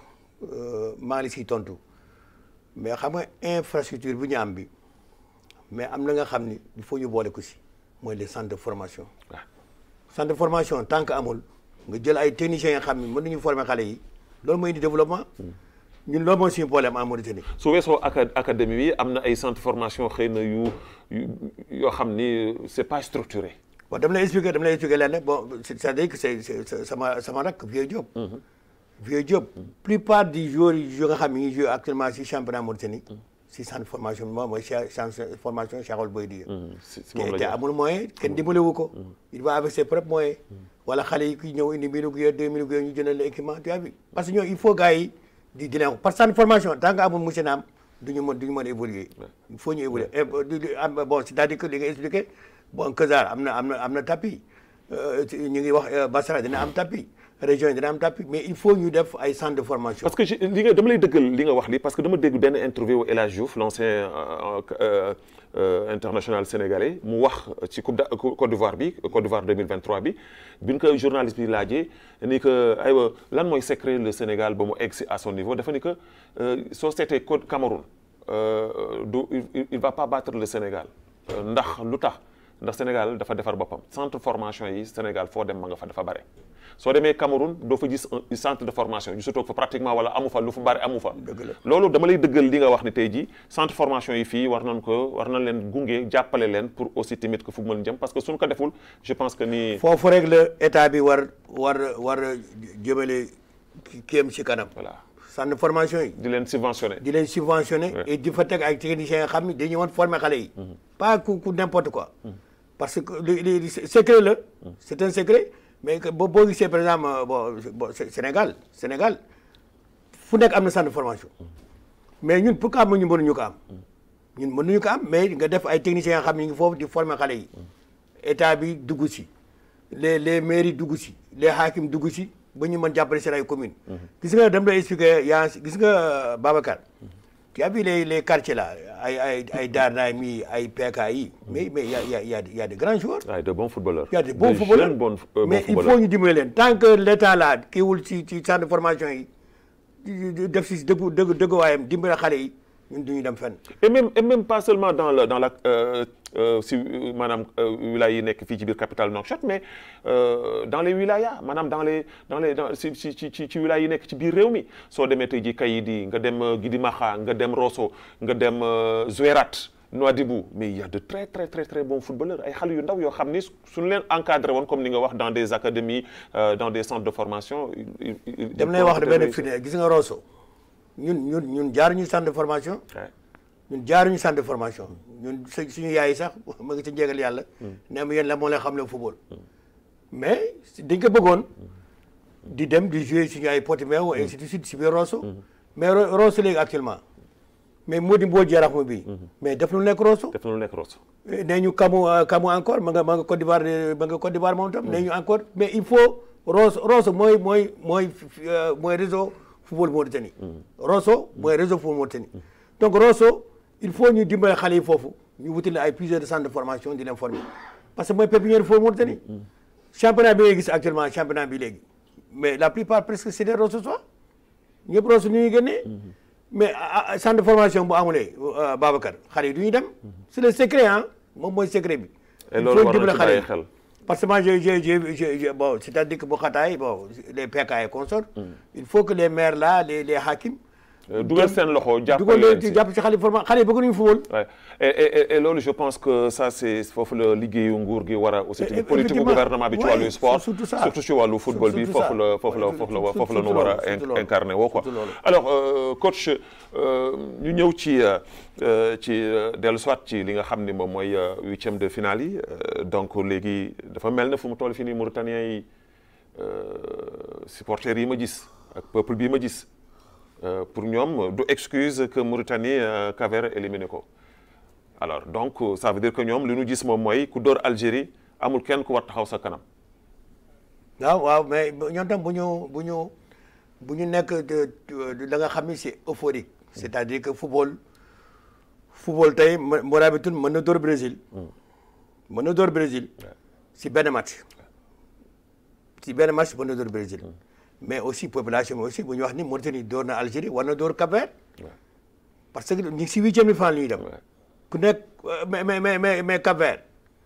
maa ngi siy tontu mais xam nga infrastructure bu ñu am bi mais am na nga xam ni il faut ñu boole ko si mooy les centres de formation. waaw centre de formation tant que amul nga jël ay techniciens yoo xam ni mën nañu former xale yi loolu mooy indi développement. ñun loolu mooy suñu problème en Mauritanie. su weesoo acad académie bi am na ay centre de formation xëy na yu yoo xam ni c'est pas structuré. bon dama lay expliquer dama lay expliquer lenn bon c'est-à-dire que c'est c'est sama sama rakk Vieux Diop. Vieux Diop. plupart des joueurs yi nga xam ne ñu ngi joué actuellement si championnat Mauritanie. si centre de formation bi moom mooy centre de formation Cheikh Ould Boy Dieng. si si moom la te amul moyen kenn dimbalewu ko. il va avec ses propres moyens. wala xale yi kuy ñëw indi mille gu deux mille gu ñu jëndal équipement tu as vu parce que ñoom il faut gars yi di di leen parce que centre de formation tant que amul monsieur Naam du ñu mën du ñu mën a évoluer. il faut ñu évoluer bon c'est-à-dire que li nga expliqué. bon Kazar am na am na am na tapis ñu ngi wax Basra dina am tapis région yi dina am tapis mais il faut ñu def ay centre de formation. parce que li nga dama lay dëggal li nga wax li parce que dama dégg benn interview El Hadj Diouf l'ancien international sénégalais mu wax ci coupe Côte d'Ivoire bi Côte d'Ivoire 2023 bi bi ñu ko journaliste bi laajee ni que aywa lan mooy secret le Sénégal ba mu egg si à son niveau dafa ni que soo seetee Côte Cameroun du il va pas battre le Sénégal ndax lu tax. ndax Sénégal dafa defar boppam centre formation yi Sénégal foo dem ma nga fa dafa bare soo demee Cameroun doo fa gis un centre de formation yu surtout fa pratiquement wala amu fa lu fa bare amu fa. loolu dama lay dëggal li nga wax ni tey jii centre formation yi fii war nañ ko war nañ leen gunge jàppale leen pour aussi tamit que fu mu mën jëm parce que suñ ko deful je pense que ni. foofu rek la état bi war war war a jëmale kéem ci kanam. voilà centre de formation yi. di leen subventionné. di leen subventionné. et di fa teg ay techniciens yoo xam ni dañuy woon former xale yi. pas ku ku n'importe quoi. parce que li li secret la. c'est un secret mais que boo boo gisee par exemple bon bon Sénégal Sénégal fu nekk am na centre de formation. mais ñun pourquoi ñu mënuñu ko am. ñun mënuñu ko am mais nga def ay techniciens yoo xam ne ñu ngi foofu di former xale yi. état bi dugg si les les mairies dugg si les hakim dugg si ba ñu mën jàppale seen ay communes. gis nga dama lay expliquer yaa gis nga Babacar. tu as vu les les quartiers là ay ay ay Darna mi ay PK yi mais mais y a y a y a y a de grands joueurs. waaye de bons footballeurs. y a de bons footballeurs jeunes bons bons mais il footballeurs. faut ñu dimbali leen tant que l'état là kiiwul ci ci centre de formation yi def si dëggu dëgg dëgguwaayam dimbali xale yi ñun du ñu dem fenn. et même et même pas seulement dans la dans la euh, euh, si maanaam wilaya yi nekk fii ci biir capitale Nouakchott mais euh, dans les wilayas maanaam dans les dans les dans si si ci ci ci wilaya yi nekk ci biir réew mi soo demee tey jii Kayidi nga dem Gidimaxa nga dem Rosso nga dem Zouérate Nouadhibou mais il y a de très très très très bons footballeurs ay xale yu ndaw yoo xam ni suñu leen encadré woon comme ni nga wax dans des académies dans des centres de formation. dem lay wax benn firnde gis nga Rosso ñun ñun ñun jaaruñu centre de formation. ñun jaaruñu centre de formation ñun suñu yaay sax ma ngi ci njégal yàlla. ne am yéen la moo leen xam ne football. mais dañ ko bëggoon. di dem di jouer suñu ay Portimao et ainsi de suite si biir Rosso. mais Rosso léegi actuellement. mais moo di mboo jarax ma bii. mais def lu nekk Rosso. def na lu nekk Rosso. nee ñu kamu kamu encore ma nga ma nga Côte d'Ivoire ma nga Côte d'Ivoire moom tam. nee ñu encore mais il faut Rosso Rosso mooy mooy mooy mooy réseau football Mauritanie. Rosso mooy réseau football Mauritanie. donc Rosso il faut ñu dimbale xale yi foofu ñu wutale ay plusieurs centres de formation di leen former parce que mooy pépinière football Mauritanie. championnat bi ngay gis actuellement championnat bi léegi mais la plupart presque c'est des Rosso soit ñëpp Rosso ñu ngi génnee. mais centre de formation bu amulee Babacar xale yi du ñu dem c'est le secret ah moom mooy secret bi. et loolu war na ci bàyyi xel parce que moi j'ai j'ai j'ai bon c'est-à-dire que bu xataay bon les PK et consorts il faut que les maires là les les hakim dugal seen loxo jàppale dugal leen leen jàpp ci xale yi forma xale yi bëgg nañu football. Ouais. Et, et, et loolu je pense que ça c'est foofu la liggéeyu nguur gi war a aussi tamit politique gu gouvernement bi ci wàllu sport surtout ça. surtout ci wàllu football bi Surtout ça. foofu la foofu la Ouais, foofu la surtout- foofu la ñu surtout war a loolu, surtout loolu. incarné woo quoi Surtout loolu. alors euh, coach euh, ñu ñëw ci euh, euh, ci euh, dellu soit ci li nga xam ni moom mooy euh, huitième de finale yi euh, donc léegi dafa mel na fu mu toll fii nii Mauritaniens yi euh, supporters yi ma gis ak peuple bi ma gis euh, pour ñoom du excuse que Mauritanie euh, Cap-Vert éliminé ko alors donc euh, ça veut dire que ñoom li ñu gis moom mooy ku dóor Algérie amul kenn ku war taxaw sa kanam waaw waaw mais ñoom tam bu ñu bu ñu bu ñu nekk de- de- da nga xam ni c'est euphorique c'est-à-dire que football football tey mo- Mourabitoun mën na dóor Brésil mën na dóor Brésil si benn match si benn match mën na dóor Brésil mais aussi population bi aussi bu ñu wax ni Mauritanie dóor na Algérie war na dóor Cap-Vert parce que ñu ngi si huitième de finale la ñuy dem ku nekk euh, mais mais mais mais mais Cap-Vert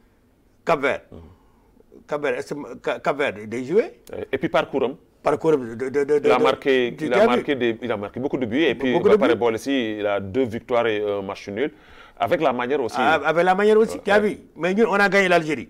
Cap-Vert Cap-Vert est-ce que Ca- Cap-Vert day jouer et puis parcours am parcours de de de de il a marqué tu- il tu a as marqué des il a marqué beaucoup de buts et puis Beaucoup ba de pare buts. boole si il a deux victoires et un match nul avec la manière aussi Ah, avec la manière aussi tu as vu mais ñun on a gagné l'Algérie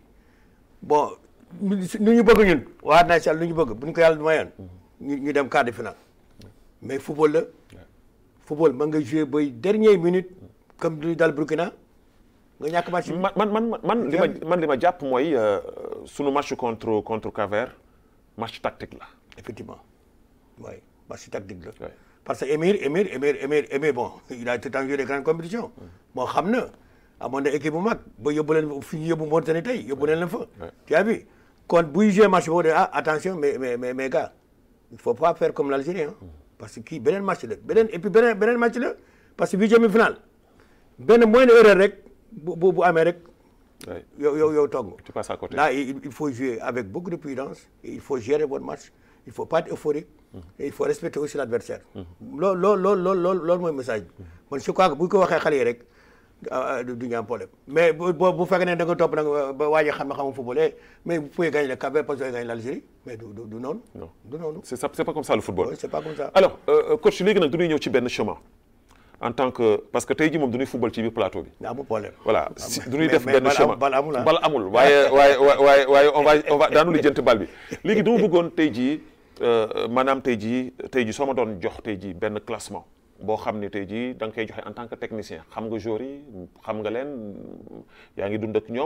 bon nu ñu bëgg ñun waa naa si yàlla nu ñu bëgg bu ñu ko yàlla mayoon ñu ñu dem quart de finale mais football la football mën nga jouer bay dernière minute comme du dal Burkina nga ñàkk match bi. man man man man li ma man li ma jàpp mooy euh, sunu match contre contre Cap-Vert match tactique la effectivement oui match tactique la. Ouais. parce que Émir Émir Émir Émir Émir bon il a tout le temps joué des grandes compétitions. moo xam na amoon na équipe bu mag ba yóbbu leen fi ñu yóbbu Mauritanie tey yóbbu leen la fa. tu as vu kon buy joué match boobu de ah attention mais mais mais mais gars il faut pas faire comme l'Algérie hein. parce que kii beneen match la beneen et puis beneen beneen match la parce que huitième finale benn moindre erreur rek bu bu bu amee rek Ouais. yow yow yow togg. tu passes à côté Là, il, il faut jouer avec beaucoup de prudence, et il faut gérer votre match, il ne faut pas être euphorique, et il faut respecter aussi l'adversaire. loolu loolu loolu loolu loolu loolu mooy message bi. man je crois que bu ñu ko waxee xale yi rek ah, ah, du du ñu am problème mais bu bu bu fekkee ne da nga topp nag ba waa ji xam ne xamul football eh, mais vous pouvez gagner le Cap-Vert parce que vous avez gagné l'Algérie mais du du du noonu. Non. du noonu. c'est ça c'est pas comme ça le football Oui, c'est pas comme ça. alors euh, coach léegi nag dañuy ñëw ci benn chemin en tant que parce que tey jii moom dañuy football ci biir plateau bi amul problème. voilà si mais- duñuy def mais benn bal chemin am- bal amul ah. bal amul waaye waaye waaye waaye on va on va daanu lijjanti bal bi léegi dama bëggoon tey jii euh, maanaam tey jii tey jii soo ma doon jox tey jii benn classement boo xam ne tey jii da nga koy joxe en tant que technicien xam nga joueurs yi xam nga leen yaa ngi dund ak ñoom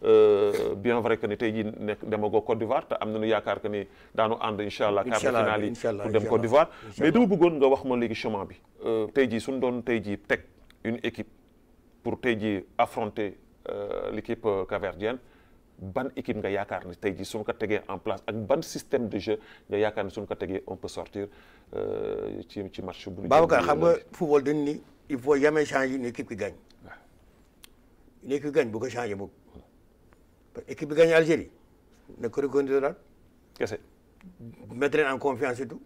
euh, bien vrai que ni tey jii nekk demagoo Côte d'Ivoire te am nañu yaakaar que ni daanu ànd incha allah quart de Inch'Allah, finale yi Inch'Allah, pour dem Inch'Allah. Côte d'Ivoire mais Inch'Allah. dama bëggoon nga wax ma léegi chemin bi Euh, tey jii suñu doon tey jii teg une équipe pour tey jii affronter euh, l'équipe euh, capverdienne ban équipe nga yaakaar ni tey jii suñu ko tegee en place ak ban système de jeu nga yaakaar ni suñu ko tegee on peut sortir euh, ci ci match bu ñu Babacar jëm xam nga football dañ ni il faut jamais changer une équipe qui gagne une équipe qui gagne bu ko changer mukk parce que équipe bi gagne Algérie na ko reconnaître kese mettre leen en confiance et tout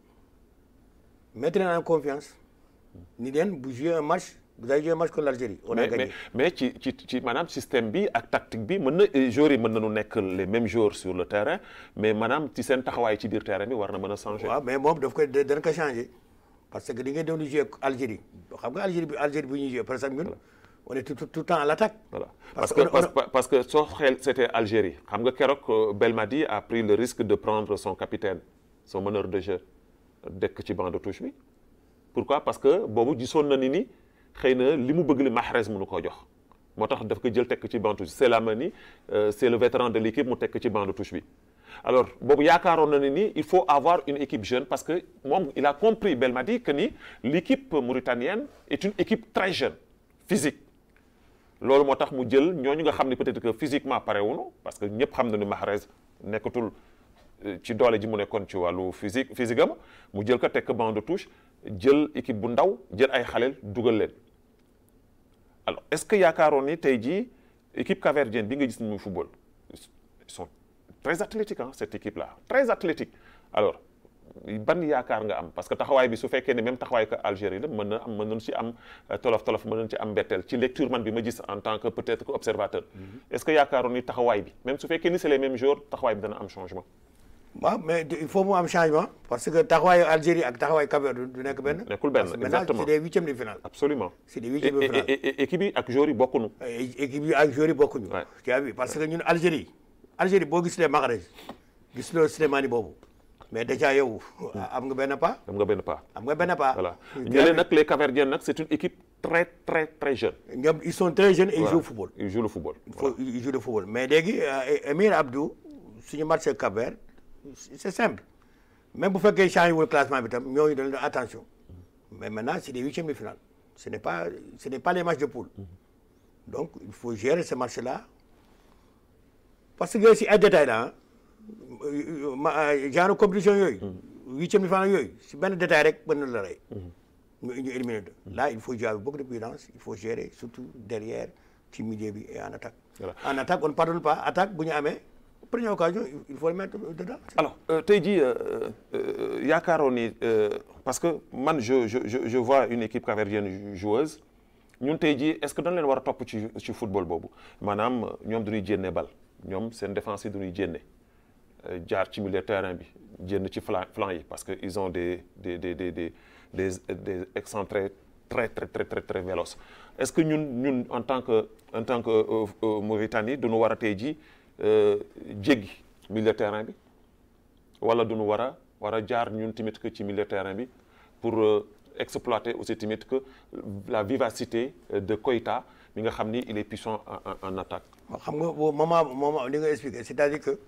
mettre leen en confiance ni leen bu jouer un match vous avez joué un match contre l'Algérie on a mais gagné mais mais ci ci ci maanaam système bi ak tactique bi mën na joueurs yi mën nañu nekk les mêmes joueurs sur le terrain mais maanaam ci seen taxawaay ci biir terrain bi war na mën a changer. waaw mais moom daf koy da- dana ko changer parce que di ngeen doon jouer Algérie xam nga Algérie bi Algérie bi ñuy jouer par exemple ñun on est tout tout tout le temps à l'attaque Voilà. Parce Parce, que, qu'on a- parce, parce que soo xel c'était Algérie xam nga keroog euh, Belmadi a pris le risque de prendre son capitaine son meneur de jeu dekk ci banc de touche bi pourquoi parce que boobu gisoon na ni ni xëy na li mu bëgg li Mahrez mënu koo jox moo tax daf ko jël tekk ci banc de touche c'est la mani euh, c'est le vétéran de l'équipe mu tekk ci banc de touche bi alors boobu yaakaaroon na ni ni il faut avoir une équipe jeune parce que moom il a compris Belmadi que ni l'équipe mauritanienne est une équipe très jeune physique loolu moo tax mu jël ñooñu nga xam ne peut-être que physiquement pare wuñu parce que ñëpp xam na ni Mahrez nekkatul euh, ci doole ji mu nekkoon ci wàllu physique physique am mu jël ko tekk banc de touche jël équipe bu ndaw jël ay xaleel dugal leen alors est-ce que yaakaaroon ni tey jii équipe capverdienne bi nga gis ni muy football ils sont très athlétiques hein, cette équipe là très athlétique alors ban yaakaar nga am parce que taxawaay bi su fekkee ne même taxawaay que Algérie la mën na am mën nañu ci am euh, tolof tolof mën nañu ci am mbetteel ci lecture man bi ma gis en tant que peut-être que observateur est-ce que yaakaaroon ni taxawaay bi même su fekkee ni c'est les mêmes jours taxawaay bi dana am changement waaw mais il faut mu am changement parce que taxawaayu Algérie ak taxawaayu Cap-Vert du du nekk benn. Nekkul benn, Parce que maintenant, exactement. c'est des huitièmes de finale. absolument C'est des Et- huitièmes de et- finale. et- et- équipe yi ak joueurs yi bokkuñu ay équipe yi ak joueurs yi bokkuñu. Ouais. tu as vu parce que ñun Algérie Algérie boo gis lee Mahrez gis loo Slimani boobu mais déjà yow am nga benn pas am nga benn pas am nga benn pas. voilà Tu as ñële vu? nag les Capverdiens nag c'est une équipe très très très jeune ñoom ils sont très jeunes et ils Voilà. jouent au football. ils jouent le football il faut ils jouent le football mais léegi euh, Émir Abdou suñu match Cap-Vert c'est simple même bu fekkee changé wul classement bi tam ñooñu dañu def attention mais maintenant c'est des huitièmes de finale ce n'est pas ce n'est pas les matchs de poule donc il faut gérer ce match là parce que si ay détails la ma genre compétition yooyu huitième de finale yooyu si benn détail rek mën na la rey ñu ñu éliminer là il faut jouer avec beaucoup de prudence il faut gérer surtout derrière ci milieu bi et en attaque Voilà. en attaque on ne pardonne pas attaque bu ñu amee première occasion il faut le mettre dedans alors euh, tey jii euh, euh, yaakaaroon ni euh, parce que man je je je je vois une équipe capverdienne joueuse ñun tey jii est-ce que dañ leen war a topp ci ci football boobu maanaam ñoom dañuy jénne bal ñoom seen défense yi dañuy jénne euh, jaar ci milieu terrain bi jénn ci flanc flanc yi parce que ils ont des des des des des des, des excentrés très très très très très véloces est-ce que ñun ñun en tant que en tant que euh, euh, Mauritanie dañu war a tey jii euh, jéggi milieu terrain bi wala duñu war a war a jaar ñun tamit que ci milieu terrain bi pour euh, exploiter aussi tamit que la vivacité euh, de Koïta mi nga xam ni il est puissant en, en, en attaque. waaw xam nga boobu moment moment li nga expliqué c'est-à-dire que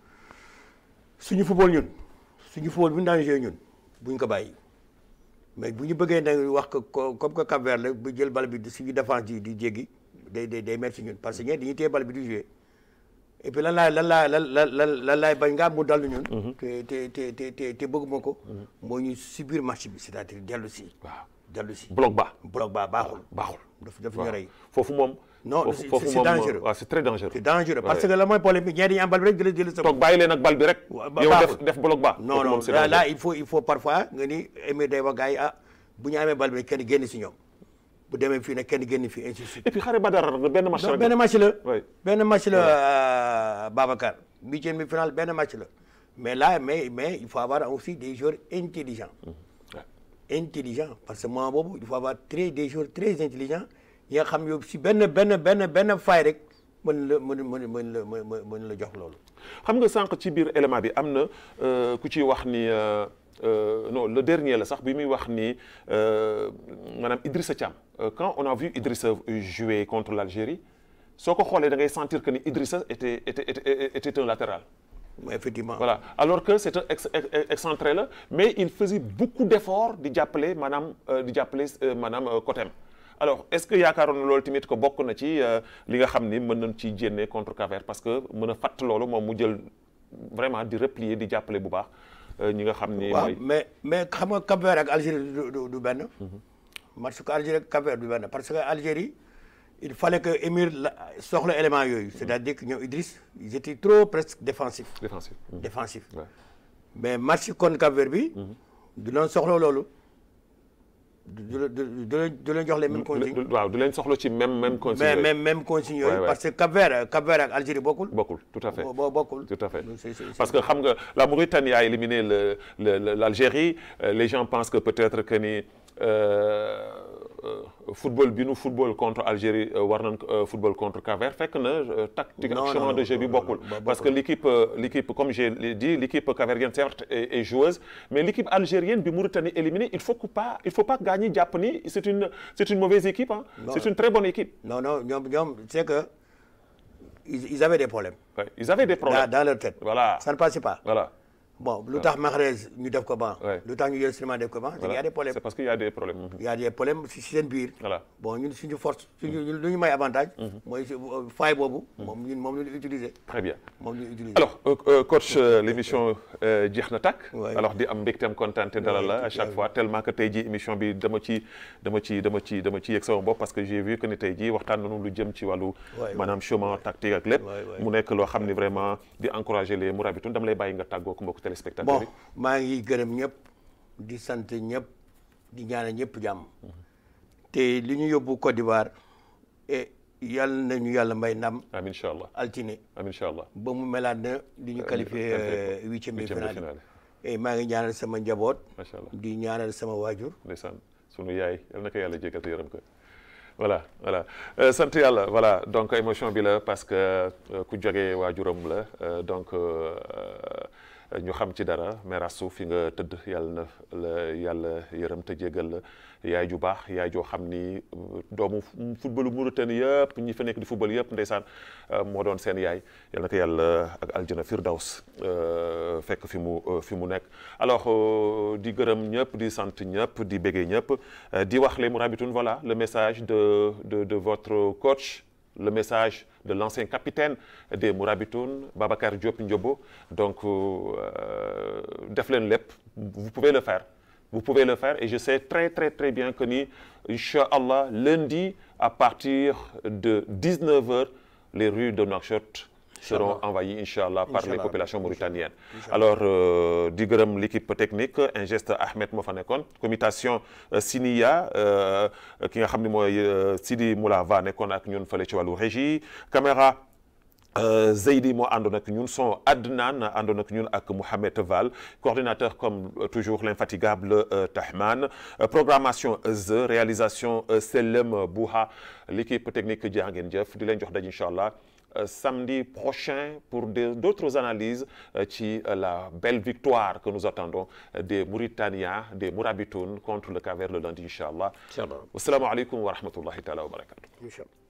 suñu football ñun suñu football bu ñu daan joué ñun buñ ko bàyyi mais bu ñu bëggee nag wax que co- comme que Cap-Vert la bu jël bal bi di suñu défense di di jéggi day day day métti si ñun parce que ñeent dañuy téye bal bi di joué et puis lan laay lan laay lan lan lan lan laay bañ nga mu dal ñun. te te te te te te bëgguma ko. moo ñu subir match bi c'est-à-dire dellu si. waaw dellu si. bloc bas bloc ba baaxul. baaxul. daf daf ñu waaw rey. foofu moom. Non, foofu c'est- foofu c'est moom dangereux. waaw c'est très dangereux. c'est dangereux parce Ouais. que la mooy problème bi ñeent dañuy am bal bi rek jëlee jëlee sa toog bàyyi leen ak bal bi rek. Wa- ba- yow def baaxul. def bloc bas. non kooku non moom c'est là, là dangereux. il faut il faut parfois nga ni émi day wax gars yi ah bu ñu amee bal bi kenn génn si ñoom bu demee fii nag kenn génn fii ainsi de suite. et puis xare Badar benn match non rek. benn match la. Oui. benn match la euh, Babacar. huitième bi final benn match la mais là mais mais il faut avoir aussi des joueurs intelligents. Ouais. intelligents parce que moment boobu il faut avoir très des joueurs très intelligents yi nga xam yow si benn benn benn benn faay rek mën la mën mën mën la mën mën la jox loolu. xam nga sànq ci biir élément bi am na euh, ku ciy wax ni euh, euh, non le dernier la sax bi muy wax ni euh, maanaam Idrissa Thiam Euh, quand on a vu Idrissa jouer contre l'Algérie soo ko xoolee da ngay sentir que ni Idrissa était était était, était un latéral. Mais effectivement. voilà alors que c'est un ex ex- excentré la mais il faisait beaucoup d'efforts di jàppale maanaam euh, di jàppale euh, maanaam euh, côté am alors est-ce que yaakaaroon na loolu tamit que bokk na ci euh, li nga xam ni mën nañ ci jénne contre Cap-Vert parce que mën a fàtt loolu moom mu jël vraiment di replier di jàppale bu baax euh, ñi nga xam ni waaw mooy mais mais xam nga Cap-Vert ak Algérie du du du benn. match ko Algérie ak Cap-Vert du benn parce que Algérie il fallait que Émir la soxla élément yooyu c'est-à-dire que ñoom Idriss ils étaient trop presque défensifs. défensif défensifs Ouais. mais match kon Cap-Vert bi. du leen soxla loolu. du du du du leen du leen jox les mêmes consignes. Du- waaw du leen soxla ci même même consigne mais yooyu. même même consignes yooyu. Ouais, ouais. parce que Cap-Vert Cap-Vert ak Algérie bokkul. bokkul tout à fait bo- bo- bokkul. Tout à fait. Donc, c'est- c'est- Parce que xam nga la Mauritanie a éliminé le, le- le- l'Algérie Euh, les gens pensent que peut-être que ni euh, euh, football bi nu football contre Algérie euh, war nañ ko, euh, football contre Cap-Vert fekk na euh, tactique Non, ak non, chemin non, de jeu bi non, bokkul non, bokkul. parce que l'équipe euh, l'équipe comme j'ai dit l'équipe capverdienne certes est, est joueuse mais l'équipe algérienne bi Mauritanie éliminée il faut que pas il faut pas gagner jàpp ni c'est une c'est une mauvaise équipe hein Non. c'est une très bonne équipe non non ñoom ñoom c'est que ils, ils avaient des problèmes. Ouais, ils avaient des dans, problèmes dans leur tête. voilà ça ne passait pas. voilà bon lu tax Mahrez ñu def ko ban. Ouais. lu tax ñu jël Souleymane def ko ban. c'est qu'il y a voilà des problèmes. c'est parce qu'il y a des problèmes il y a des problèmes si si seen biir. voilà bon ñun suñu force suñu ñun lu ñu may avantage. mooy si faille boobu. moom ñun moom la ñu utiliser. très bien moom la ñu utiliser. alors euh, euh, coach euh, l'émission euh, jeex na tàkk Ouais. alors di am mbégteem kontaan te dalal la à chaque Ouais. fois tellement que tey jii émission bi dama ci dama ci dama ci dama ci yegg sama bopp parce que j'ai vu que ni tey jii waxtaan nañu lu jëm ci wàllu Ouais, maanaam chemin tactique ak lépp Ouais, ouais. mu nekk loo xam ni vraiment di encourager les Mourabitoun dama lay bàyyi nga tàggoo ko mbokku téléspectateurs bon yi maa ngi gërëm ñëpp di sant ñëpp di ñaanal ñëpp jàmm te li ñu yóbbu Côte d'Ivoire et yàlla nañu yàlla may ndam amiin incha allah altine amiin incha allah ba mu melaat na li ñu qualifié qualifié euh, huitième de huitième de finale finale. et maa ngi ñaanal sama njaboot macha allah di ñaanal sama waajur ndeysaan sunu yaay yal na ko yàlla jégal te yërëm ko voilà voilà Euh, sant yàlla voilà donc émotion bi la parce que euh, ku jógee waajuram la euh, donc euh, ñu xam ci dara Mère Astou fi nga tëdd yàlla na la yàlla yërëm te jégal la yaay ju baax yaay joo xam ni doomu footballu Mauritanie yëpp ñi fa nekk di football yëpp ndeysaan moo doon seen yaay yal na ko yàlla ak aljana firdaws fekk fi mu fi mu nekk alors di gërëm ñëpp di sant ñëpp di béggee ñëpp di wax les Mourabitoun voilà le message de de de votre coach le message de l'ancien capitaine des Mourabitoun Babacar Diop Ndiobo donc def leen lépp vous pouvez le faire vous pouvez le faire et je sais très très très bien que ni inchallah lundi à partir de 19 heures les rues de Nouakchott seront envahies inchallah par les populations mauritaniennes alors di gërëm l'équipe technique Ingeste Ahmed moo fa nekkoon commutation Siniya ki nga xam ne mooy Sidi Moulava nekkoon ak ñun fële ci wàllu régie caméra Zeydi moo àndoon ak ñun son Adnan àndoon ak ñun ak Mouhamed Val coordinateur comme toujours l'infatigable Tahman programmation The réalisation Selem Bouha l'équipe technique jaa ngeen jëf di leen jox daj incha allah samedi prochain pour d'autres analyses ci la belle victoire que nous attendons des Mauritaniens des Mourabitoun contre le Cap-Vert le lundi incha allah. incha allah asalaamaaleykum wa rahmatullahi taala wa barakatu. incha allah